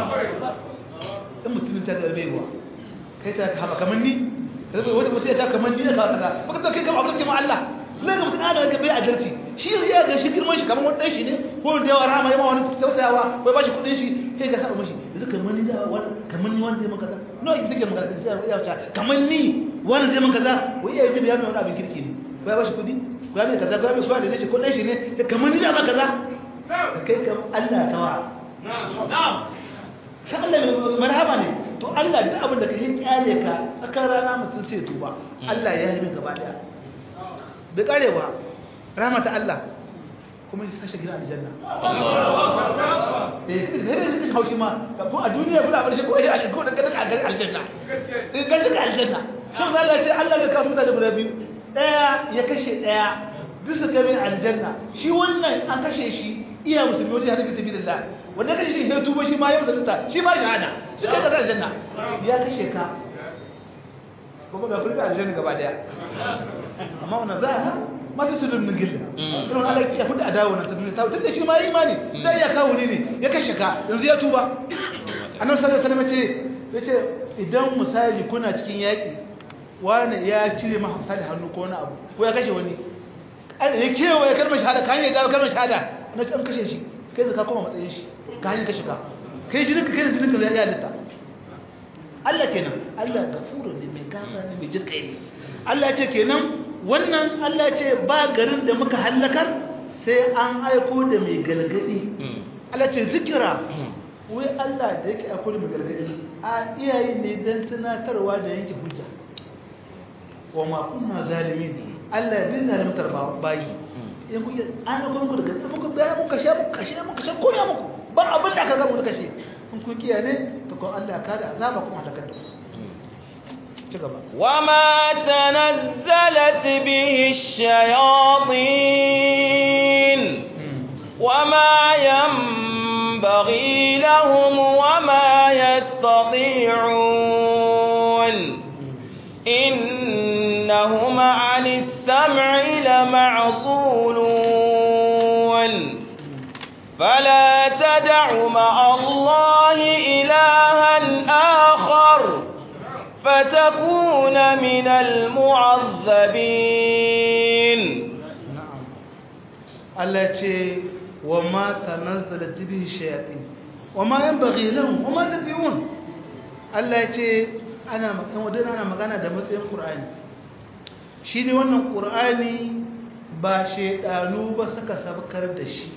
in mutumin ta da baiwa kai ta haɓa kamar ni wani mutum ya ta kamar ni ya kawo kaza baka ta kai kama abin da ke ma Allah na ga mutum ana ga bai adalci shi ya ga shi girman shi kamar wani ɗan shi ne ko wani da yawa rama yawa wani tausayawa bai ba shi kuɗin shi kai ka sa mashi yanzu kamar ni da wani kamar ni wani zai maka kaza no ita take magana ita ya wuce kamar ni wani zai maka kaza wai iya yi ya mai wani abin kirki ne bai ba shi kuɗi ba mai kaza ba mai suwa da ne shi ko ɗan shi ne kamar ni da maka kaza ka kai kam Allah tawa sai Allah marhaba ne to Allah duk abin da ka yi kyale ka tsakar rana mutum sai tuba Allah ya yi min gaba daya bai kare ba rahmata Allah kuma ya sashe gina aljanna eh sai da haushi ma ko a duniya kuna bar shi ko ya ko da kada ka ga aljanna eh ga ka aljanna shin Allah ce Allah ya kasu da guda biyu daya ya kashe daya bisa gabe aljanna shi wannan an kashe shi iya musulmi wajen hadisi sabilillah wanda kashe shi sai tuba shi ma ya musulunta shi ma shahada shi kai ka aljanna ya kashe ka kuma ba kullu aljanna gaba daya amma wannan za a ma ta sirrin min gilla irin Allah ya hudu adawa na tafi ta tunda shi ma yi imani sai ya kawo ne ya kashe ka yanzu ya tuba annabi sallallahu alaihi wasallam ce yace idan misali kuna cikin yaki wani ya cire maka misali hannu ko wani abu ko ya kashe wani ya kewa ya kalmar shahada kan ya dawo kalmar shahada na an kashe shi kai zaka koma matsayin shi ka hanyar kashe ka kai jinin ka kai jinin ka ya halitta Allah kenan Allah gafuru ne mai gafara ne mai jirkai ne Allah ce kenan wannan Allah ce ba garin da muka hallakar sai an aiko da mai galgadi Allah ce zikira wai Allah da yake aiko da mai galgadi a iyaye ne don tunatarwa da yanke hujja wa ma kunna zalimin Allah bai zalimtar bayi in kuke an aiko muku da gaske muku bayan muka sha muku kashe muka sha koya muku ba abin da aka gama da kashe in kun kiyaye ne to ko Allah ya kada azaba kuma ta kada وما تنزلت به الشياطين وما ينبغي لهم وما يستطيعون إنهم عن السمع لمعصولون فلا تدع مع الله إلها آخر فتكون من المعذبين na'am Allah ce wa ma tanazzalat bihi shayatin wa ma yanbaghi lahum wa ma tad'un Allah ce ana magana wadana ana magana da matsayin Qur'ani shi ne wannan Qur'ani ba shedanu ba suka sabkar da shi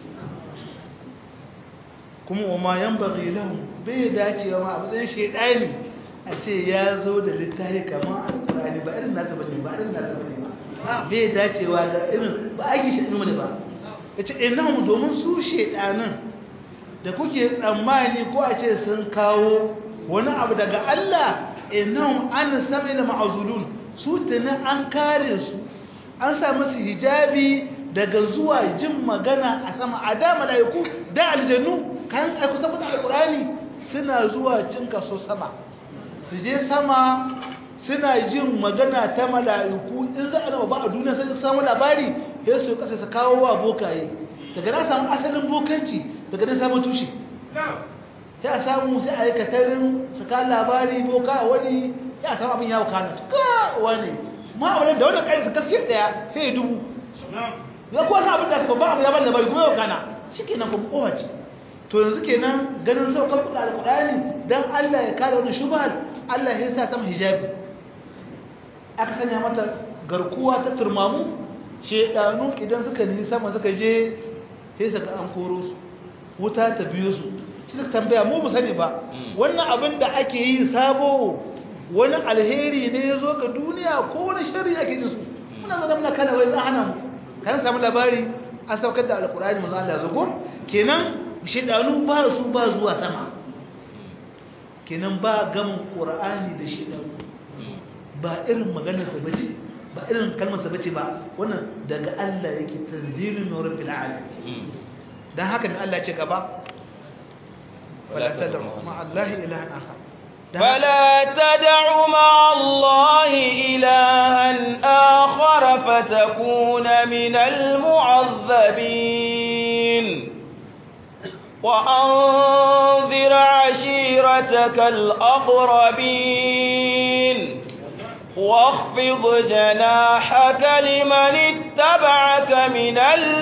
kuma wa ma yanbaghi lahum bai dacewa ma a matsayin shedani a ce ya zo da littafi kamar Al-Qur'ani ba irin nasa bane ba irin nasa bane ba bai dacewa da irin ba aiki shi ne ba ya ce innahum domin su shedanan da kuke tsammani ko a ce sun kawo wani abu daga Allah innahum an sami da ma'azulun su tuni an kare su an sa musu hijabi daga zuwa jin magana a sama a da malaiku da aljannu kan aiku saboda alqurani suna zuwa cin kaso sama su je sama suna jin magana ta mala'iku in za a nama ba a duniya sai su samu labari sai su kasa su kawo wa bokaye daga na samu asalin bokanci daga na samu tushe sai a samu sai a yi katarin su kawo labari boka a wani sai a samu abin yawo kano cika wani ma a wani da wani ƙari su kaske daya sai ya dubu ya kuwa sa abin da aka ba abu ya ban labari kuma yau kana shi kenan kuma kowace to yanzu kenan ganin saukar kuɗa alƙur'ani don allah ya kare wani shubhar allah ya sa sama hijabi aka sanya mata garkuwa ta turmamu shedanu idan suka nisa sama suka je sai suka an koro su wuta ta biyo su shi suka tambaya mu sani ba wannan abin da ake yi sabo wani alheri ne ya zo ga duniya ko wani shari ake jin su muna zo muna kana wai hana mu kan samu labari an saukar da alkurani manzo Allah zago kenan shedanu ba su ba zuwa sama kenan ba gamin qur'ani da shi ba irin maganar sa bace ba irin kalmar sa bace ba wannan daga Allah yake tanzilun min rabbil alamin dan haka ne Allah ya ce gaba wala tad'u ma Allah ilahan akhar فلا تدع مع الله إلها آخر فتكون من المعذبين وأنذر عشيرتك الأقربين واخفض جناحك لمن اتبعك من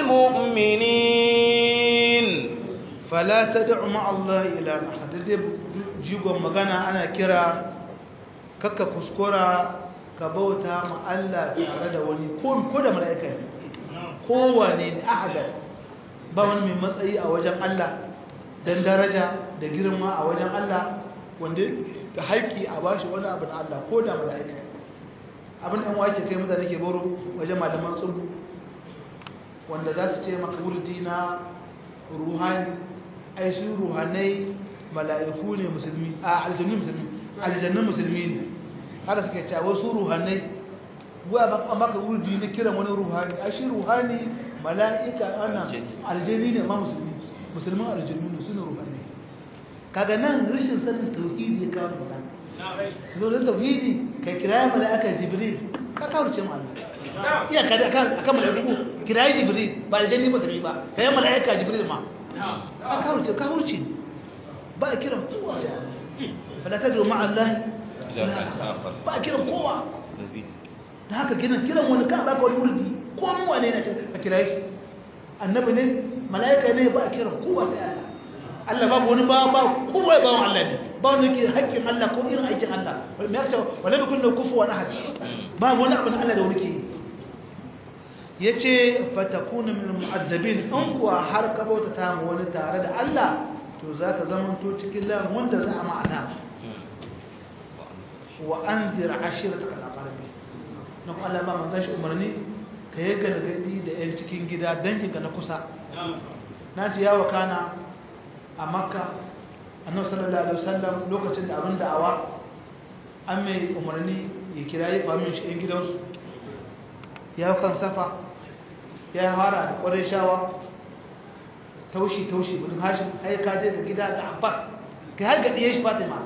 المؤمنين فلا تدع مع الله إلها آخر jigon magana ana kira kakka kuskura ka bauta ma Allah tare da wani ko da mala'ika ne kowane ne ahadar ba wani mai matsayi a wajen Allah don daraja da girma a wajen Allah wanda ka haƙƙi a bashi wani abu na Allah ko da mala'ika abin ɗan wake kai mutane ke boro wajen malaman tsubu wanda za su ce maka wurdi na ruhani ai su ruhanai mala'iku ne musulmi a aljannu musulmi aljannun musulmi ne haka suke cewa wasu ruhanai waya ba maka wurdi na kiran wani ruhani a shi ruhani mala'ika ana aljanni ne ma musulmi musulman aljannu ne suna ruhani kaga nan rashin sanin tauhidi ya kawo magana zo da tauhidi kai kiraye mala'ika jibril ka kawo ce ma Allah iya kada akan akan mala'iku kiraye jibril ba aljanni ba tabi ba kai mala'ika jibril ma ka kawo ce ka hurce ba a kiran kowa fala tadru ma'a Allah ba a kiran kowa da haka kiran kiran wani ka ba ka wani wurdi ko mu wane ne ce a kira shi annabi ne malaika ne ba a kiran kowa sai Allah Allah babu wani ba ba kowa ba wani Allah ne ba wani ke haƙƙin Allah ko irin aikin Allah me yake wala bi kullu kufuwan ahad ba wani abin Allah da wani ke yace fatakuna min mu'azzabin an kuwa har ka bauta ta mu wani tare da Allah to za ka zamanto cikin lan wanda za a ma'ana wa an zira ashira ta kana ƙarfi na kuma Allah ba manzan shi umarni ka yi gargaɗi da 'yan cikin gida danginka na kusa na ji yawa kana a makka annabi sallallahu alaihi wasallam lokacin da abin da'awa an mai umarni ya kira yi famin shi 'yan gidansu ya kan safa ya fara da ƙwarai shawa taushi taushi bin hashim ai ka je da gida da abbas kai har ga diye shi fatima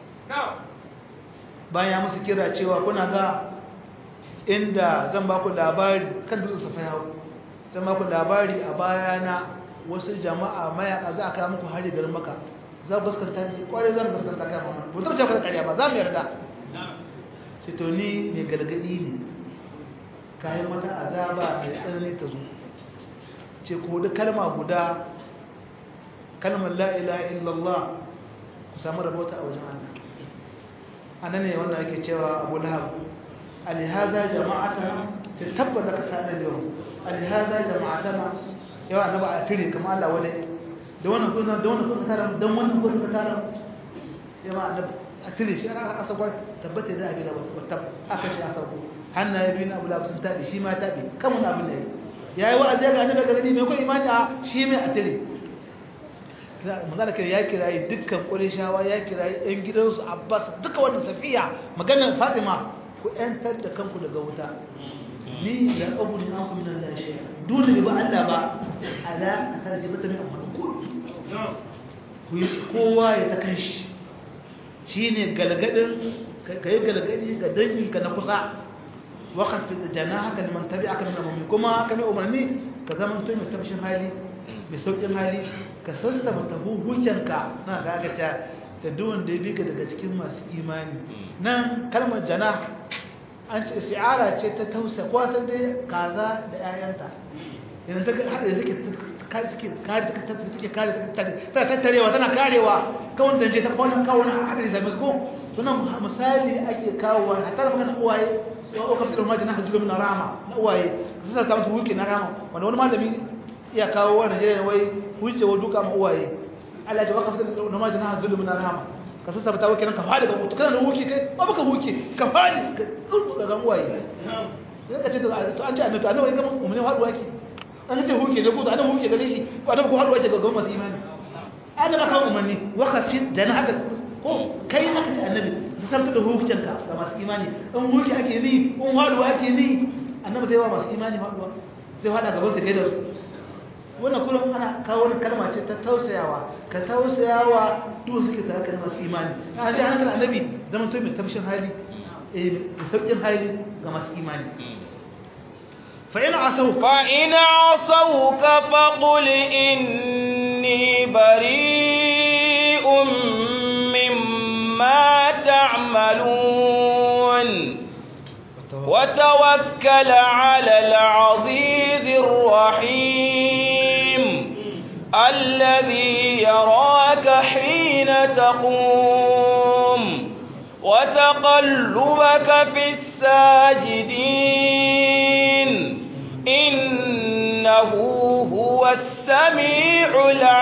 bayan ya musu kira cewa kuna ga inda zan ba ku labari kan dutsen safa yawo zan ba ku labari a bayana wasu jama'a mayaka za a kawo muku hari garin maka za ku gaskanta ni kwarai zan gaskanta kai mamman ba zan ce ku da ƙarya ba za mu yarda sai to ni mai gargadi ne kayan mata azaba mai tsanani ta zo ce ko da kalma guda kalmar la ilaha illallah ku samu rabota a wajen Allah anan ne wanda ake cewa Abu Lahab alihaza jama'atana ta tabbata ka sanar yau alihaza jama'atana yau annaba a tire kamar Allah wadai da wannan kun da wannan kun tara dan wannan kun ka tara yawa annabi a tire shi aka asa kwa tabbata da abin da wata aka ce asa ko hannaye biyu na Abu Lahab sun tabi shi ma tabi kamun abin da yayi wa'azi ga annabi gargadi mai ko imani a shi mai a tire magana kai ya kirayi dukkan ƙurishawa ya kirayi ɗan gidansu abbas duka wanda safiya maganar fatima ku ‘yantar da kanku daga wuta ni ya abu ne an kuma nan lashe dole ne ba allah ba ala a tare bata mai amfani ku yi kowa ya ta kan shi shi ne galgadin ka yi galgadi ga danginka na kusa wakafin da jana haka neman tabi aka nuna mummi kuma haka ne umarni ka zama mutum mai tabshin hali mai sauƙin hali ka sassama tabu hujjanka na gagata da duwan da ya bi ka daga cikin masu imani nan kalmar jana an ce si'ara ce ta tausa kwatan dai kaza da 'ya'yanta yanzu ta haɗa da take kare ta tattarewa tana karewa kawon da je ta kwanan kawon haɗa da zami ko sunan misali ake kawo a tara magana uwaye ya ɗauka fitar majina na hajjulu na rama na uwaye su sarta musu wuke na rama wanda wani malami iya kawo wa Najeriya wai hujje wa duka ma uwaye Allah ya waka fitar da namiji na zulmi na rahama ka sassa ta wake nan ka fadi ga mutu kana da huke kai ba baka huke ka fadi ka tsurku ga uwaye sai ka ce to an ce annabi annabi ga mu ne haɗu wake an ce huke ne ko da annabi huke gare shi ko annabi ko haɗu wake ga ga masu imani annabi ka umarni waka fi jana haka ko kai aka ce annabi zartar da hukuncinka ga masu imani in hukunci ake ni in haduwa ake ni annabi zai wa masu imani haduwa zai hada gaban su kai da su wannan kullum ana kawo wani kalma ce ta tausayawa ka tausayawa duk suke tare da masu imani ana ji hankali annabi zama to mai tafshin hali eh mai sauƙin hali ga masu imani fa ina asau fa ina asauka faqul inni bari'un mimma ta'malun وتوكل على العزيز الرحيم الذي يراك حين تقوم وتقلبك في الساجدين إنه هو السميع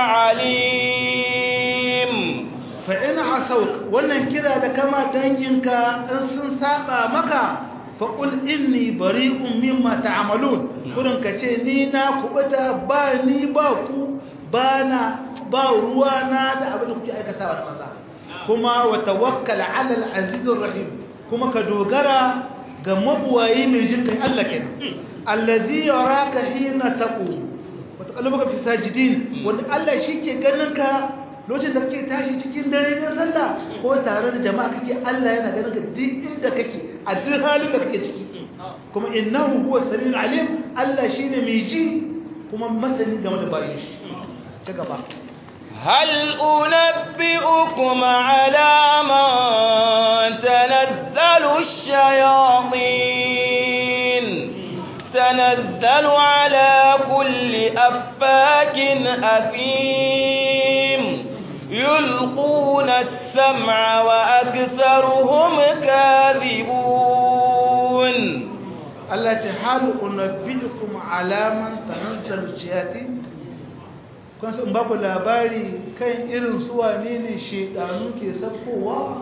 العليم فإن عصوك wannan kira da kama danginka in sun saba maka faƙul inni bari'un mimma ta'malun kurin ka ce ni na kubuta ba ni ba ku ba na ba ruwa na da abin da kuke aikatawa da maza kuma wa tawakkal 'ala al-azizir rahim kuma ka dogara ga mabuwayi mai jin kai Allah kenan allazi yaraka hina taqum wa taqallubuka fi sajidin wanda Allah shike ganin ka lokacin da kake tashi cikin dare na sallah ko tare da jama'a kake Allah yana ganin ka duk inda kake a duk halin da kake ciki kuma innahu huwa samiul alim Allah shine mai ji kuma masani game da bayin shi ci gaba هل أنبئكم على من تنزل الشياطين تنزل على كل أفاك أثيم يلقون السمع وأكثرهم كاذبون التي هل أنبئكم على من تنزل الشياطين kun sun baku labari kan irin suwane ne shedanu ke sabkowa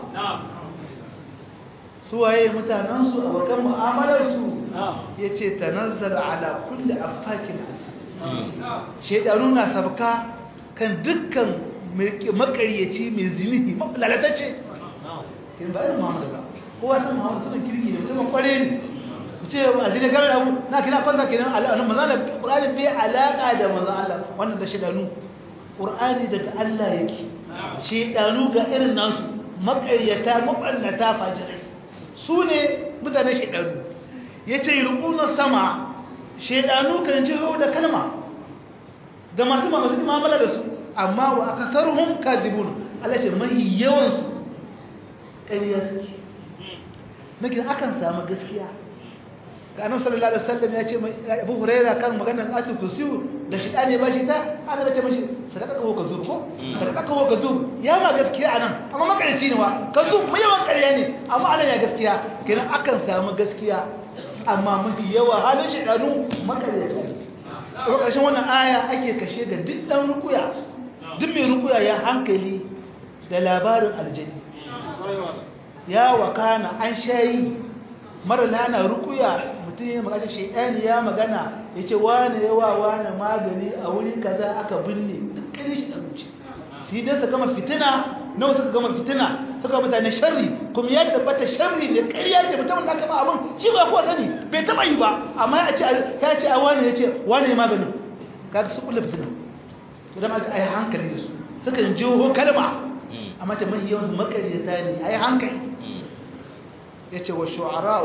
suwaye mutanensu a bakan mu'amalarsu ya ce tanazzar ala kulle afakin shedanu na sabka kan dukkan makaryaci mai zinihi lalatacce yin ba irin muhammadu ba kowa san muhammadu tutun kirki ne mutumin kware ne ku ce a zini garin abu na kina kwanta kenan al'adun maza da ƙuranin bai alaƙa da maza Allah wannan da shidanu ƙur'ani daga Allah yake shidanu ga irin nasu makaryata mabannata fajirai su ne mutane shidanu ya ce rukunan sama shidanu kan ji hau da kalma ga masu masu mamala da su amma wa aka sarhun kadibun Allah ce mahi yawansu ƙarya suke nake akan samu gaskiya ga annabi sallallahu alaihi wasallam ya ce Abu Huraira kan maganar atul kursiyu da shi ne ba shi ta ana ce mashi sadaka ko ka zo ko sadaka ko ka zo ya ma gaskiya anan amma makarici ne wa ka zo mu yawan ƙarya ne amma anan ya gaskiya kenan akan samu gaskiya amma mafi yawa halin shi danu makarita a ƙarshen wannan aya ake kashe ga duk dan rukuya duk mai rukuya ya hankali da labarin aljani ya wakana an shayi mara lana rukuya mutum ya magana shaidani ya magana ya ce wane yawa wane magani a wuri kaza aka binne duk kare shi da zuci shi dai su gama fitina nawa suka gama fitina suka mutane sharri kuma ya tabbata sharri ne ƙarya ce mutumin da aka ba abin shi ba kowa sani bai taɓa yi ba amma ya ce ya ce a wane ya ce wane maganin kaga su kula fitina idan aka ai hankali da su sukan jiho kalma amma ce mahi yawan makaryata ne ai hankali yace wa shu'ara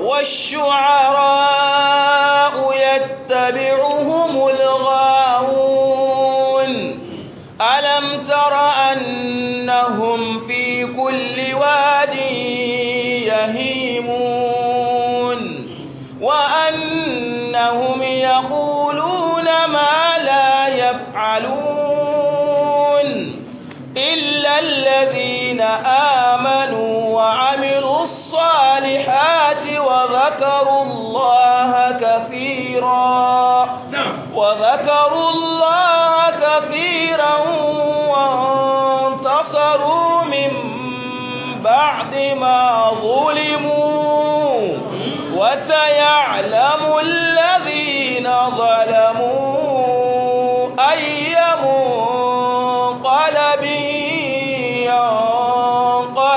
والشعراء يتبعهم الغاوون ألم تر أنهم في كل واد يهيمون وأنهم يقولون ما لا يفعلون إلا الذين آمنوا وعملوا الصالحات وذكروا الله كثيرا وذكروا الله كثيرا وانتصروا من بعد ما ظلموا وسيعلم الذين ظلموا أي منقلب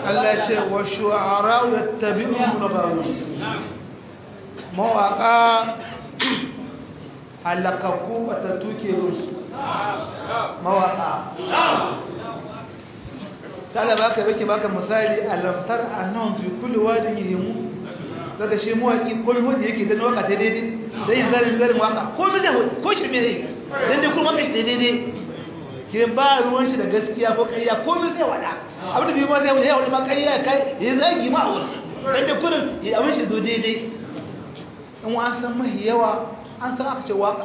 Allah ce wa shu'ara yattabi'uhum al-ghawun mawaka halakaku batattu ke rusu mawaka sala baka bake baka misali alamtar annon fi kulli wadin yihimu daga shi mawaki ko mai hudu yake dan waka daidai dan yin zarin zarin waka ko mai da ko shi me zai dan dai kuma kashi daidai ke ba ruwan shi da gaskiya ko ƙarya ko mai sai wada abin da bi ma sai wada wani ma ƙarya kai ya zagi ma a wurin dan dai kurin ya abin shi zo daidai in wa an san mahi yawa an san aka ce waka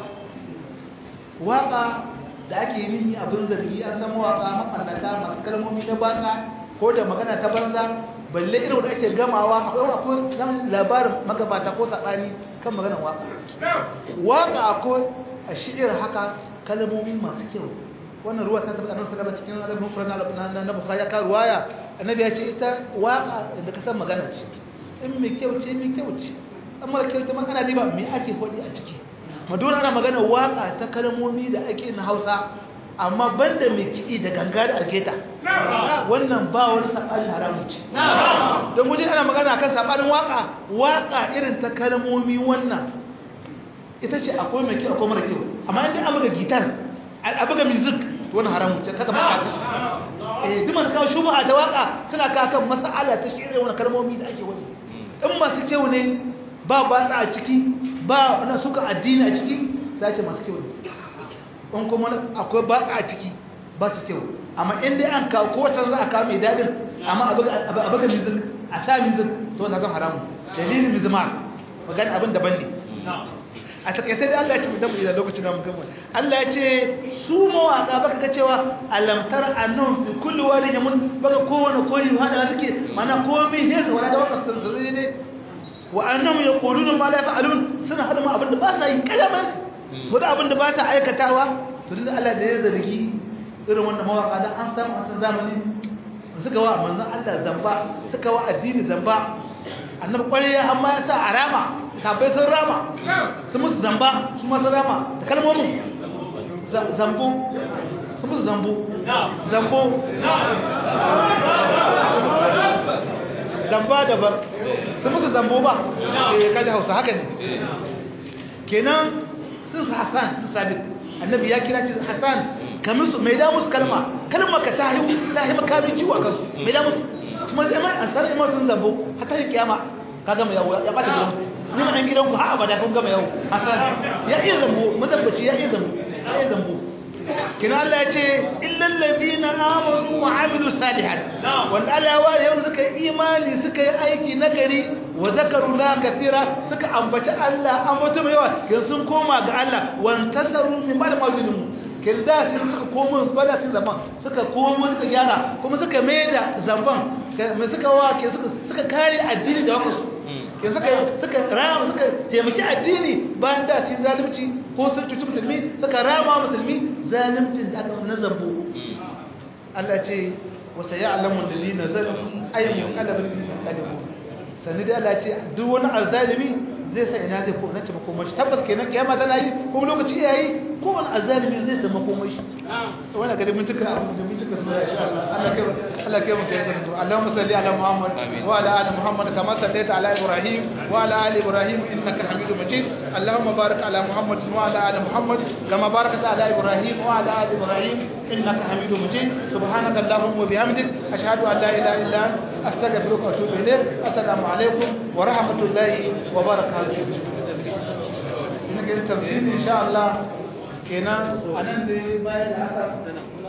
waka da ake nihi abin zargi an san mawaka makarnata masu kalmomi na baka ko da magana ta banza balle irin da ake gamawa akwai akwai labarin magabata ko saɓani kan maganar waka waka akwai a shi'ir haka kalmomi masu kyau wannan ruwa ta tabbata annabi sallallahu alaihi wasallam cikin adabin na na bukhari ka ruwaya annabi ya ce ita waka da ka san magana ce in mai kyau ce mai kyau ce amma da kyau ta magana ne ba me ake faɗi a ciki madonna ana magana waka ta kalmomi da ake na Hausa amma banda mai kiɗi da ganga da alketa wannan ba wani saɓanin haramun ce don gujin ana magana kan saɓanin waka waka irin ta kalmomi wannan ita ce akwai mai kyau akwai mara kyau amma inda an buga gitar a buga music wani haramun ce kaka maka eh duk masu kawo shubuha ta waka suna kawo kan mas'ala ta shi wani kalmomi da ake wani in masu kyau ne ba batsa a ciki ba wani suka addini a ciki za ce masu kyau ne in kuma akwai batsa a ciki ba su kyau amma in dai an kawo kowace za a kawo mai daɗin amma a buga music a sa music to na zan haramu dalilin mizma magana abin daban ne a takaice da Allah ya ce mu damu idan lokacin da mun gama Allah ya ce su mawaka baka ga cewa alamtar annun fi kulli wani yamun baka kowane koyi hada suke mana komai ne su wala da waka sun zuru ne wa annam yaquluna ma la yaf'alun suna hada ma abinda ba sa yi kalama su da abinda ba sa aikatawa to tunda Allah da ya zargi irin wannan mawaka dan an samu a zamani suka wa manzon Allah zamba suka wa addini zamba annabi kware amma ya sa arama sabai sun rama su musu zamba su masu rama da kalmomin zambo su musu zambo zambo zamba daban su musu zambo ba eh kaji hausa haka ne kenan sun su hassan sun sabit annabi ya kira ce hassan kamar su mai da musu kalma kalma ka ta yi ta yi makamin ciwo a kansu mai da musu kuma zai mai an san imar sun zambo hata yi kiyama ka gama yawo ya bata gidan ni ma dan gidan ku har abada kun gama yawo hasan ya iya zambo mazabbaci ya iya zambo ya iya zambo kina Allah ya ce illal ladina amanu wa amilu salihat wanda Allah ya ware yau suka yi imani suka yi aiki nagari wa zakaru la kathira suka ambaci Allah ambaci mai yawa kin sun koma ga Allah wa tasaru min ba'd mawjidin kin da sun suka komo bada sun zaman suka komo suka gyara kuma suka mai da zamban mai suka wa ke suka kare addini da wakasu ke suka suka rama suka taimaki addini bayan da cin zalunci ko sun cuci musulmi suka rama musulmi zaluncin da aka na zambo Allah ce wa sayalamu alladhina zalamu ayyun qalbin qadimu sani da Allah ce duk wani azzalimi zai sa ina zai ko na ce makomashi tabbas kenan kiyama tana yi kuma lokaci yayi ko wani azalimi zai sa makomashi to wannan gari mun tuka abu da mun tuka su insha Allah Allah kai Allah kai mu kai zanto Allahumma salli ala Muhammad wa ala ali Muhammad kama sallaita ala Ibrahim wa ala ali Ibrahim innaka Hamidum Majid Allahumma barik ala Muhammad wa ala ali Muhammad kama barakta ala Ibrahim wa ala ali Ibrahim innaka Hamidum Majid subhanaka Allahumma wa bihamdik ashhadu an la ilaha illa anta astaghfiruka wa atubu ilayk assalamu alaikum wa rahmatullahi wa barakatuh ina ga tafsiri insha Allah kenan anan da bayan da aka